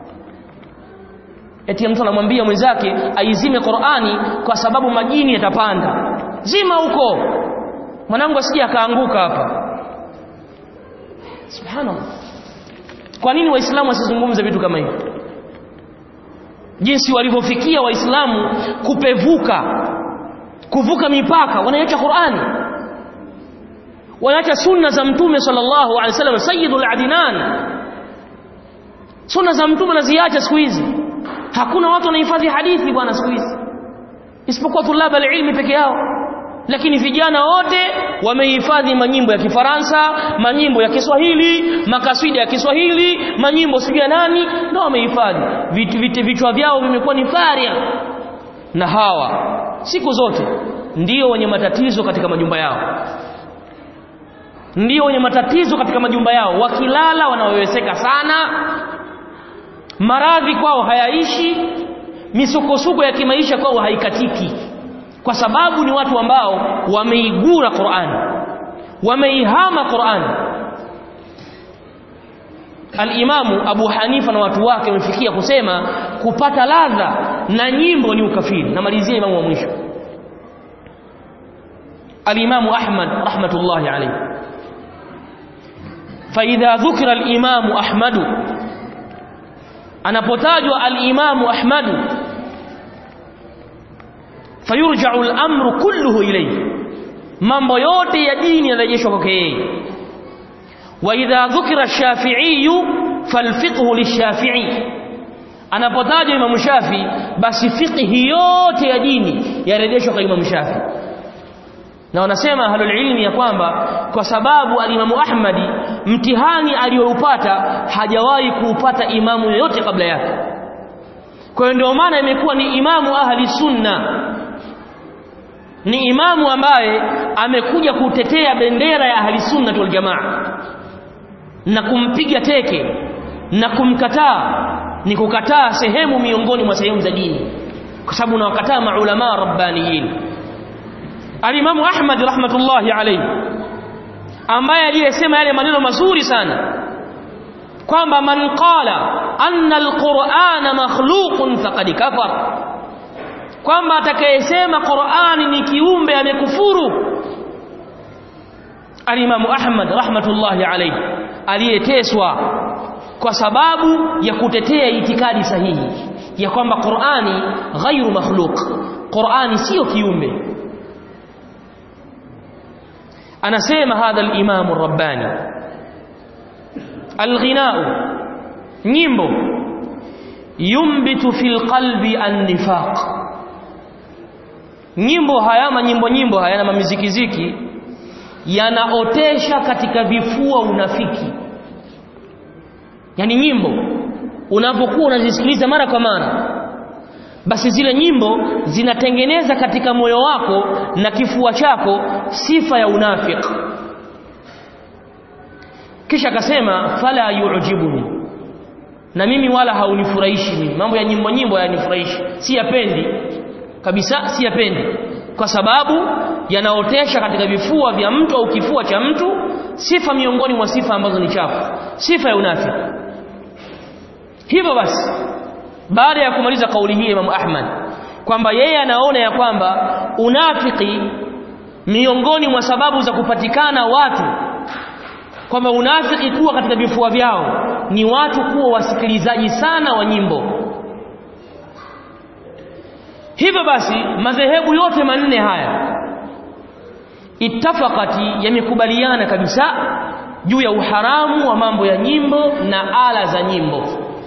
eti mtu anamwambia mwenzake aizime Qur'ani kwa sababu majini yatapanda zima huko mwanangu asije akaanguka hapa subhanallah kwa nini waislamu wasizungumze vitu kama hivi jinsi walivyofikia waislamu kupevuka kuvuka mipaka wanaacha Qur'ani wanaacha sunna za mtume sallallahu alaihi wasallam sayyidul adinan sunna za mtume naziacha siku hizi hakuna watu wanahifadhi hadithi bwana siku hizi isipokuwa tulaba ilmi peke yao lakini vijana wote wamehifadhi manyimbo ya Kifaransa, manyimbo ya Kiswahili, makaswida ya Kiswahili, manyimbo sijui ya nani, ndio wamehifadhi. Vitu vichwa vyao vimekuwa ni faria. Na hawa siku zote ndio wenye matatizo katika majumba yao, ndio wenye matatizo katika majumba yao. Wakilala wanaweweseka sana, maradhi kwao hayaishi, misukosuko ya kimaisha kwao haikatiki kwa sababu ni watu ambao wameigura Qur'an wameihama Qur'an Al-Imamu Abu Hanifa na watu wake wamefikia kusema kupata ladha na nyimbo ni ukafiri namalizia imamu wa mwisho Al-Imamu Ahmad rahmatullahi alayhi فإذا ذكر الإمام أحمد anapotajwa al-Imamu Ahmadu fayurja'u al-amru kulluhu ilayhi mambo yote ya dini yanarejeshwa kwake yeye wa idha dhukira ash-shafi'i falfiqhu lish-shafi'i anapotajwa Imam Shafi basi fiqhi yote ya dini yarejeshwa kwa Imam Shafi na wanasema ahlul ilmi ya kwamba kwa sababu alimamu Ahmadi mtihani aliyoupata hajawahi kuupata imamu yoyote kabla yake kwa hiyo ndio maana imekuwa ni imamu ahli sunna ni imamu ambaye amekuja kutetea bendera ya ahli sunna wal jamaa na kumpiga teke na kumkataa ni kukataa sehemu miongoni mwa sehemu za dini kwa sababu unawakataa maulama rabbaniyin alimamu Ahmad rahmatullahi alayhi ambaye aliyesema yale maneno mazuri sana kwamba man qala anna alqur'ana makhluqun faqad kafar kwamba atakayesema Qur'ani ni kiumbe amekufuru alimamu Ahmad rahmatullahi alayhi aliyeteswa kwa sababu ya kutetea itikadi sahihi ya kwamba Qur'ani ghairu makhluq Qur'ani sio kiumbe anasema hadha al-imam ar-rabbani al-ghina'u nyimbo yumbitu fil qalbi an-nifaq nyimbo haya manyimbo nyimbo haya na mamizikiziki yanaotesha katika vifua unafiki yani nyimbo unapokuwa unazisikiliza mara kwa mara basi zile nyimbo zinatengeneza katika moyo wako na kifua chako sifa ya unafiki kisha akasema fala yu'jibuni na mimi wala haunifurahishi mimi mambo ya nyimbo nyimbo hayanifurahishi si yapendi kabisa si yapendi kwa sababu yanaotesha katika vifua vya mtu au kifua cha mtu sifa miongoni mwa sifa ambazo ni chafu sifa ya unafiki hivyo basi baada ya kumaliza kauli hii Imam Ahmad kwamba yeye anaona ya kwamba unafiki miongoni mwa sababu za kupatikana watu kwamba unafiki kuwa katika vifua vyao ni watu kuwa wasikilizaji sana wa nyimbo hivyo basi madhehebu yote manne haya ittafaqati yamekubaliana kabisa juu ya uharamu wa mambo ya nyimbo na ala za nyimbo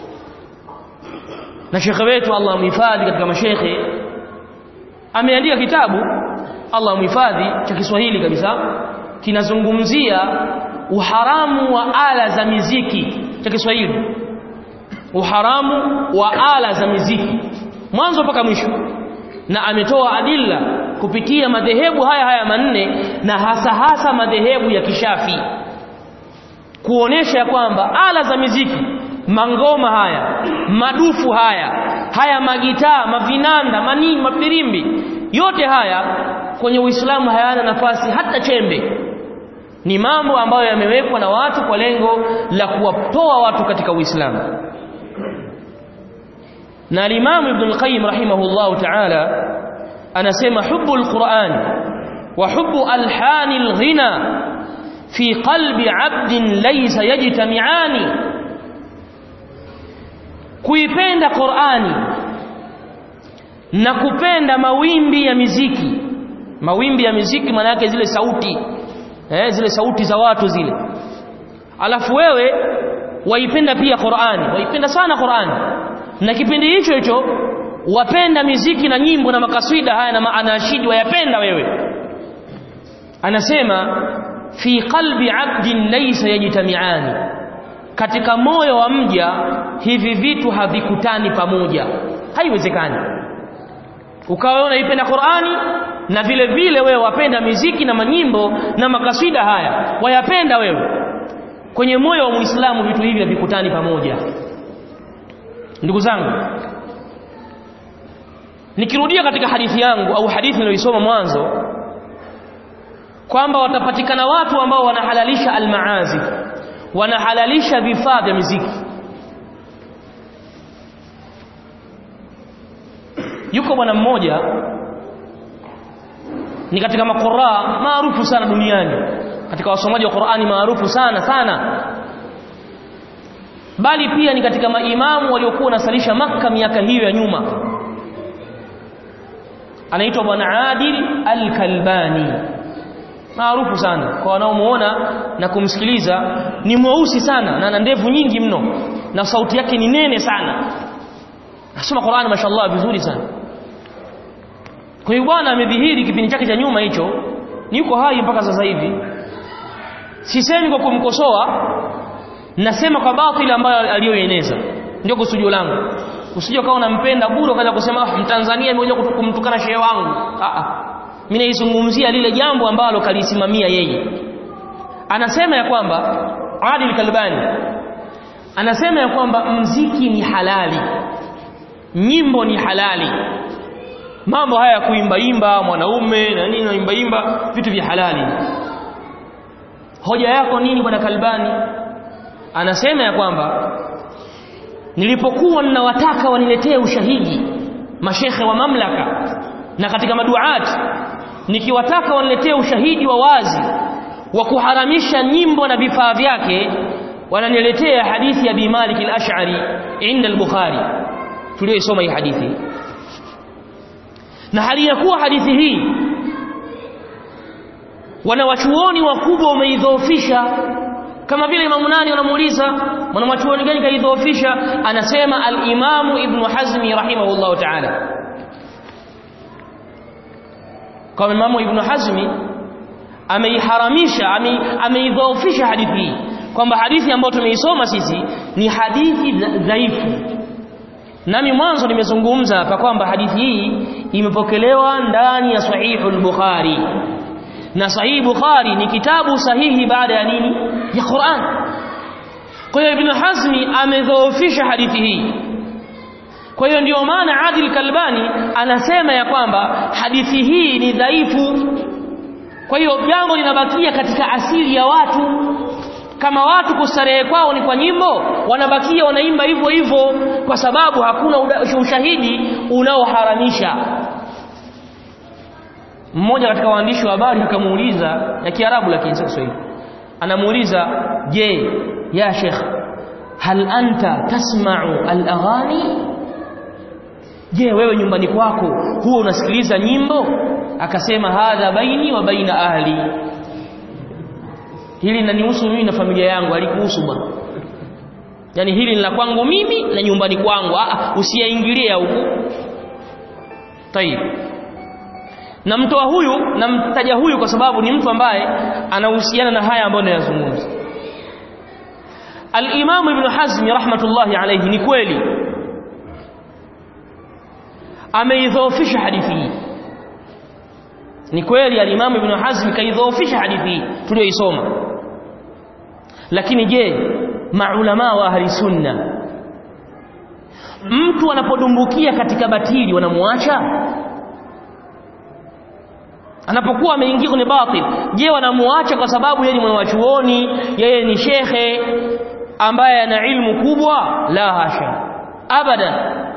na shekhe wetu Allah amhifadhi katika mashekhe ameandika kitabu Allah amhifadhi cha Kiswahili kabisa kinazungumzia uharamu wa ala za miziki cha Kiswahili uharamu wa ala za miziki mwanzo mpaka mwisho na ametoa adilla kupitia madhehebu haya haya manne na hasa hasa madhehebu ya kishafi kuonesha kwamba ala za miziki mangoma haya madufu haya haya magitaa mavinanda manini mapirimbi yote haya kwenye Uislamu hayana nafasi hata chembe ni mambo ambayo yamewekwa na watu kwa lengo la kuwatoa watu katika Uislamu na al-Imam Ibn al-Qayyim rahimahullahu ta'ala anasema hubbu al-Qur'an wa hubbu alhani al-ghina fi qalbi 'abdin laysa yajtami'ani kuipenda Qur'ani na kupenda mawimbi ya miziki mawimbi ya miziki maana yake zile sauti eh, zile sauti za watu zile alafu wewe waipenda pia Qur'ani waipenda sana Qur'ani na kipindi hicho hicho wapenda miziki na nyimbo na makaswida haya na maanashidi wayapenda wewe anasema fi qalbi 'abdin laysa yajtami'ani katika moyo wa mja hivi vitu havikutani pamoja haiwezekani ukawa unaipenda Qur'ani na vile vile wewe wapenda miziki na manyimbo na makaswida haya wayapenda wewe kwenye moyo wa Muislamu vitu hivi havikutani pamoja ndugu zangu nikirudia katika hadithi yangu au hadithi niliyoisoma mwanzo kwamba watapatikana watu ambao wanahalalisha almaazif wanahalalisha vifaa vya muziki yuko bwana mmoja ni katika makora maarufu sana duniani katika wasomaji wa Qur'ani maarufu sana sana bali pia ni katika maimamu waliokuwa wanasalisha maka miaka hiyo ya nyuma anaitwa bwana Adil Al-Kalbani maarufu sana kwa wanaomuona na kumsikiliza ni mweusi sana na ana ndevu nyingi mno na sauti yake ni nene sana nasoma Qur'ani mashallah vizuri sana kwa hiyo bwana amedhihiri kipindi chake cha nyuma hicho ni yuko hai mpaka sasa hivi sisemi kwa kumkosoa nasema kwa batili ambayo aliyoeneza ndio kusudio langu usije kama unampenda bure ukaanza kusema ah mtanzania amekuja kumtukana shehe wangu ah ah mimi naizungumzia lile jambo ambalo kalisimamia yeye anasema ya kwamba Adil Kalbani anasema ya kwamba mziki ni halali nyimbo ni halali mambo haya ya kuimba imba mwanaume na nini naimba imba vitu vya halali hoja yako nini bwana Kalbani anasema ya kwamba nilipokuwa ninawataka waniletee ushahidi mashekhe wa mamlaka na katika maduati nikiwataka waniletee ushahidi wa wazi wa kuharamisha nyimbo na vifaa vyake wananiletea hadithi ya Bi Malik al-Ash'ari inda al-Bukhari tuliyosoma hii hadithi na hali ya kuwa hadithi hii wanawachuoni wakubwa wameidhoofisha kama vile imamu nani wanamuuliza mwanachuoni gani kaidhoofisha anasema al-Imamu Ibn Hazmi rahimahullahu ta'ala kwa Imamu Ibn Hazmi ameiharamisha ameidhoofisha hadithi hii kwamba hadithi ambayo tumeisoma sisi ni hadithi dhaifu nami mwanzo nimezungumza hapa kwamba hadithi hii imepokelewa ndani ya sahihul Bukhari na sahihi Bukhari ni kitabu sahihi baada ya nini ya Qur'an kwa hiyo Ibn Hazmi amedhoofisha hadithi hii kwa hiyo ndio maana Adil Kalbani anasema ya kwamba hadithi hii ni dhaifu kwa hiyo jambo linabakia katika asili ya watu kama watu kustarehe kwao ni kwa nyimbo wanabakia wanaimba hivyo hivyo kwa sababu hakuna ushahidi unaoharamisha mmoja katika waandishi wa habari akamuuliza ya Kiarabu lakini sio Kiswahili anamuuliza je ya Sheikh hal anta tasma'u al-aghani je wewe nyumbani kwako huwa unasikiliza nyimbo akasema hadha baini wa baina ahli hili linanihusu mimi na familia yangu alikuhusu bwana yani hili ni la kwangu mimi na nyumbani kwangu ah usiyaingilie huku tayib namtoa huyu namtaja huyu kwa sababu ni mtu ambaye anahusiana na haya ambayo ninayazungumza Al-Imam Ibn Hazm rahmatullahi alayhi ni kweli ameidhoofisha hadithi hii ni kweli al-Imam Ibn Hazm kaidhoofisha hadithi hii tuliyoisoma lakini je maulama wa ahli sunna mtu anapodumbukia katika batili wanamuacha anapokuwa ameingia kwenye batil je wanamuacha kwa sababu yeye ni mwanachuoni yeye ni shekhe ambaye ana ilmu kubwa la hasha abadan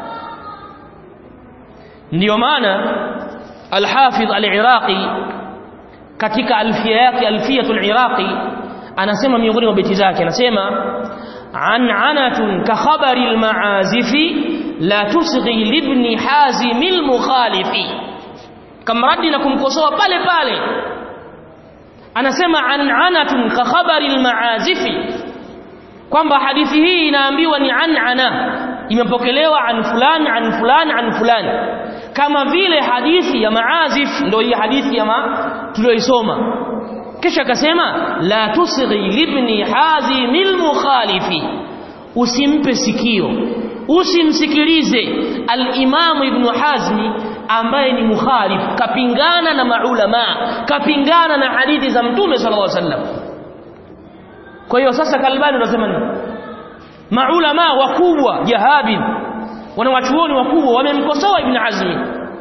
ndiyo maana al-Hafidh al-Iraqi katika alfia yake alfiyatul Iraqi anasema miongoni mwa beti zake anasema an'anatun ka khabari al-ma'azifi la tusghi libni hazim al-mukhalifi kamradi na kumkosoa pale pale anasema an'anatun ka khabari al-ma'azifi kwamba hadithi hii inaambiwa ni an'ana imepokelewa an fulan an fulan an fulan kama vile hadithi ya maazif ndio hii hadithi ya ma tuliyoisoma kisha akasema la tusghi libni hazimil mukhalifi usimpe sikio usimsikilize al-Imam Ibn Hazmi ambaye ni mukhalif kapingana na maulama kapingana na hadithi za Mtume sallallahu alaihi wasallam kwa hiyo sasa Kalbani unasema nini maulama wakubwa jahabin wanawachuoni wakubwa wamemkosoa Ibn Hazmi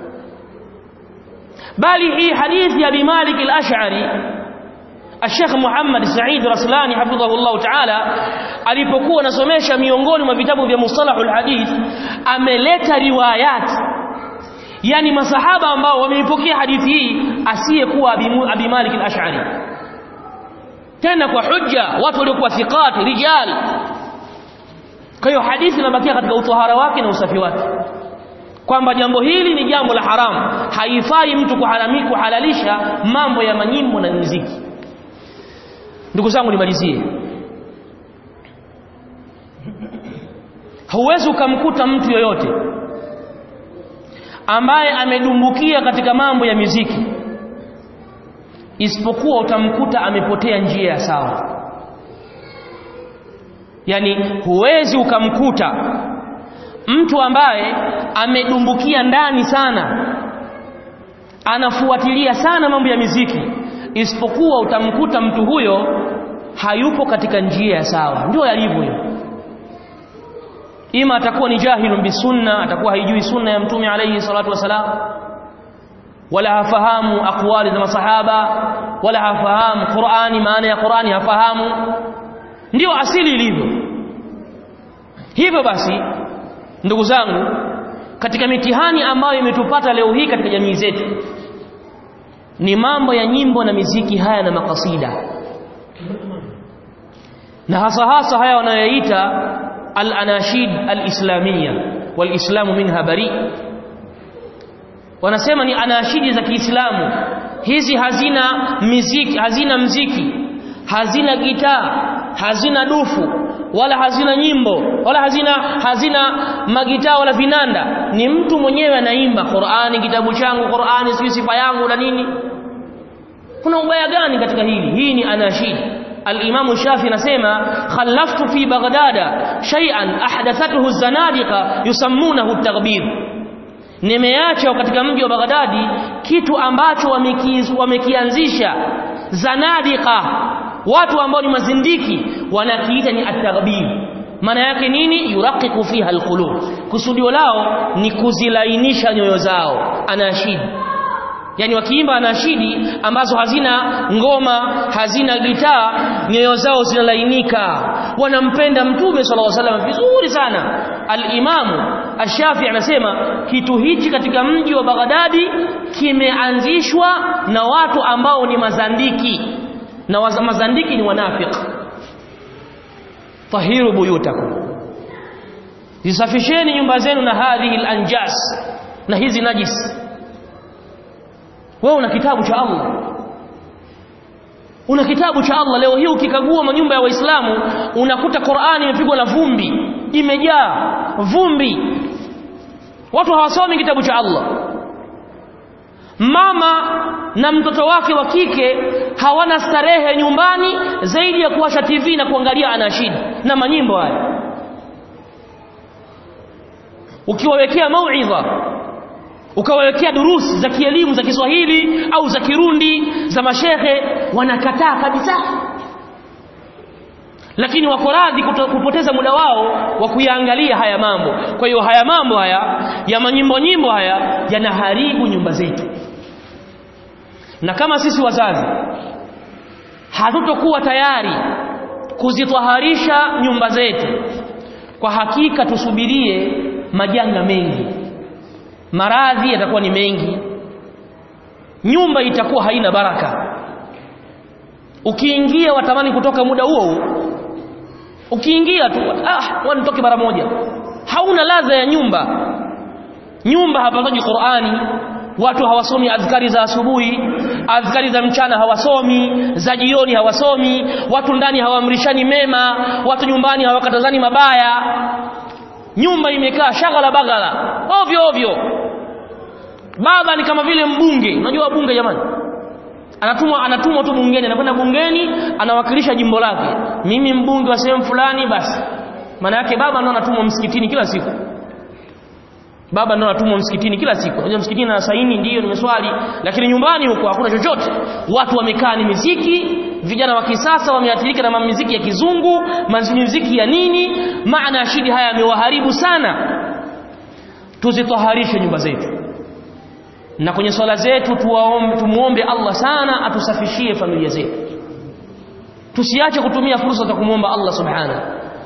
bali hii hadithi ya Abi Malik al-Ash'ari Sheikh Muhammad Said Raslani hafidhahullah ta'ala alipokuwa anasomesha miongoni mwa vitabu vya mustalahul hadith ameleta riwayat yani masahaba ambao wameipokea hadithi hii asiyekuwa Abi Malik al-Ash'ari tena kwa hujja watu waliokuwa thiqat rijal kwa hiyo hadithi inabakia katika utohara wake na usafi wake kwamba jambo hili ni jambo la haramu haifai mtu kuharami kuhalalisha mambo ya manyimbo na muziki ndugu zangu nimalizie huwezi ukamkuta mtu yoyote ambaye amedumbukia katika mambo ya miziki isipokuwa utamkuta amepotea njia ya sawa yani huwezi ukamkuta mtu ambaye amedumbukia ndani sana anafuatilia sana mambo ya miziki isipokuwa utamkuta mtu huyo hayupo katika njia ya sawa ndio yalivyo hiyo ima atakuwa ni jahilun bisunna atakuwa haijui sunna ya mtume alayhi salatu wasalam wala hafahamu aqwali za masahaba wala hafahamu Qur'ani maana ya Qur'ani hafahamu ndio asili ilivyo hivyo basi ndugu zangu katika mitihani ambayo imetupata leo hii katika jamii zetu ni mambo ya nyimbo na miziki haya na makasida na hasa hasa haya wanayoita al-anashid al-islamiyya wal-islamu minha bari wanasema ni anashidi za Kiislamu hizi hazina miziki hazina mziki hazina gitaa hazina dufu wala hazina nyimbo wala hazina hazina magitaa wala vinanda ni mtu mwenyewe anaimba Qur'ani kitabu changu Qur'ani sio sifa yangu na nini kuna ubaya gani katika hili hii ni anashid al-Imam Shafi anasema khallaftu fi Baghdada shay'an ahdathathu az-zanadiqa yusammunahu at-taghbir nimeacha katika mji wa Baghdadi kitu ambacho wamekianzisha zanadiqa watu ambao ni mazindiki wanakiita ni at-taghbir maana yake nini yuraqiqu fiha alqulub kusudio lao ni kuzilainisha nyoyo zao anashid yani wakiimba anashidi ambazo hazina ngoma hazina gitaa nyoyo zao zinalainika wanampenda mtume sallallahu alaihi wasallam vizuri sana al-imamu ash-shafi anasema kitu hichi katika mji wa Baghdadi kimeanzishwa na watu ambao ni mazandiki na waza- mazandiki ni wanafiki tahiru buyutakum zisafisheni nyumba zenu na hadhihi al-anjas na hizi najis wewe una kitabu cha Allah una kitabu cha Allah leo hii ukikagua manyumba ya waislamu unakuta Qur'ani imepigwa na vumbi imejaa vumbi watu hawasomi kitabu cha Allah mama na mtoto wake wa kike hawana starehe nyumbani zaidi ya kuwasha TV na kuangalia anashid na manyimbo haya ukiwawekea mauidha ukawawekea durusi za kielimu za Kiswahili au za Kirundi za mashehe wanakataa kabisa lakini wako radhi kuto- kupoteza muda wao wa kuyaangalia haya mambo kwa hiyo haya mambo haya ya manyimbo nyimbo haya yanaharibu nyumba zetu na kama sisi wazazi hatutokuwa tayari kuzitwaharisha nyumba zetu kwa hakika tusubirie majanga mengi maradhi yatakuwa ni mengi nyumba itakuwa haina baraka ukiingia watamani kutoka muda huo huo ukiingia tu ah wani nitoke mara moja hauna ladha ya nyumba nyumba hapatoki Qur'ani watu hawasomi adhkari za asubuhi adhkari za mchana hawasomi za jioni hawasomi watu ndani hawaamrishani mema watu nyumbani hawakatazani mabaya nyumba imekaa shagala bagala ovyo ovyo baba ni kama vile mbunge unajua bunge jamani anatumwa anatumwa tu bungeni anakwenda bungeni anawakilisha jimbo lake mimi mbunge wa sehemu fulani basi maana yake baba ndo anatumwa msikitini kila siku baba ndo anatumwa msikitini kila siku unajua msikitini na saini ndiyo nimeswali lakini nyumbani huko hakuna chochote watu wamekaa ni miziki vijana wa kisasa wameathirika na miziki ya kizungu miziki ya nini maana ya shidi haya yamewaharibu sana tuzitoharishe nyumba zetu na kwenye swala zetu tuwaombe tumuombe Allah sana atusafishie familia zetu tusiache kutumia fursa za kumwomba Allah subhanahu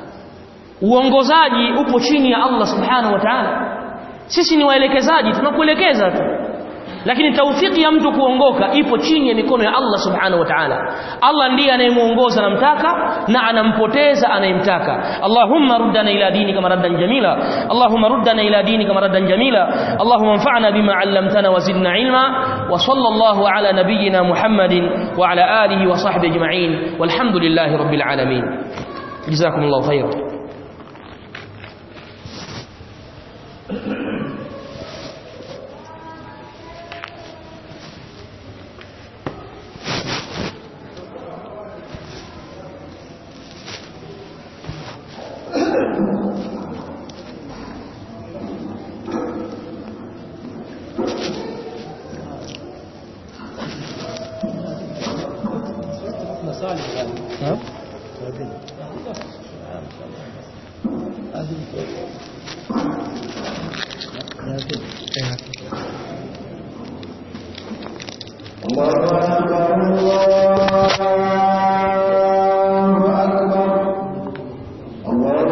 uongozaji upo chini ya Allah subhanahu wa ta'ala sisi ni waelekezaji tunakuelekeza tu lakini taufiki ya mtu kuongoka ipo chini ya mikono ya Allah subhanahu wa ta'ala Allah ndiye anayemuongoza anamtaka na anampoteza anayemtaka Allahumma ruddana ila dinika maraddan jamila Allahumma ruddana ila dinika maraddan jamila Allahumma anfa'na bima 'allamtana wa zidna ilma wa sallallahu ala nabiyyina Muhammadin wa ala alihi wa sahbihi ajma'in walhamdulillahi rabbil alamin jazakumullahu khairan الله أكبر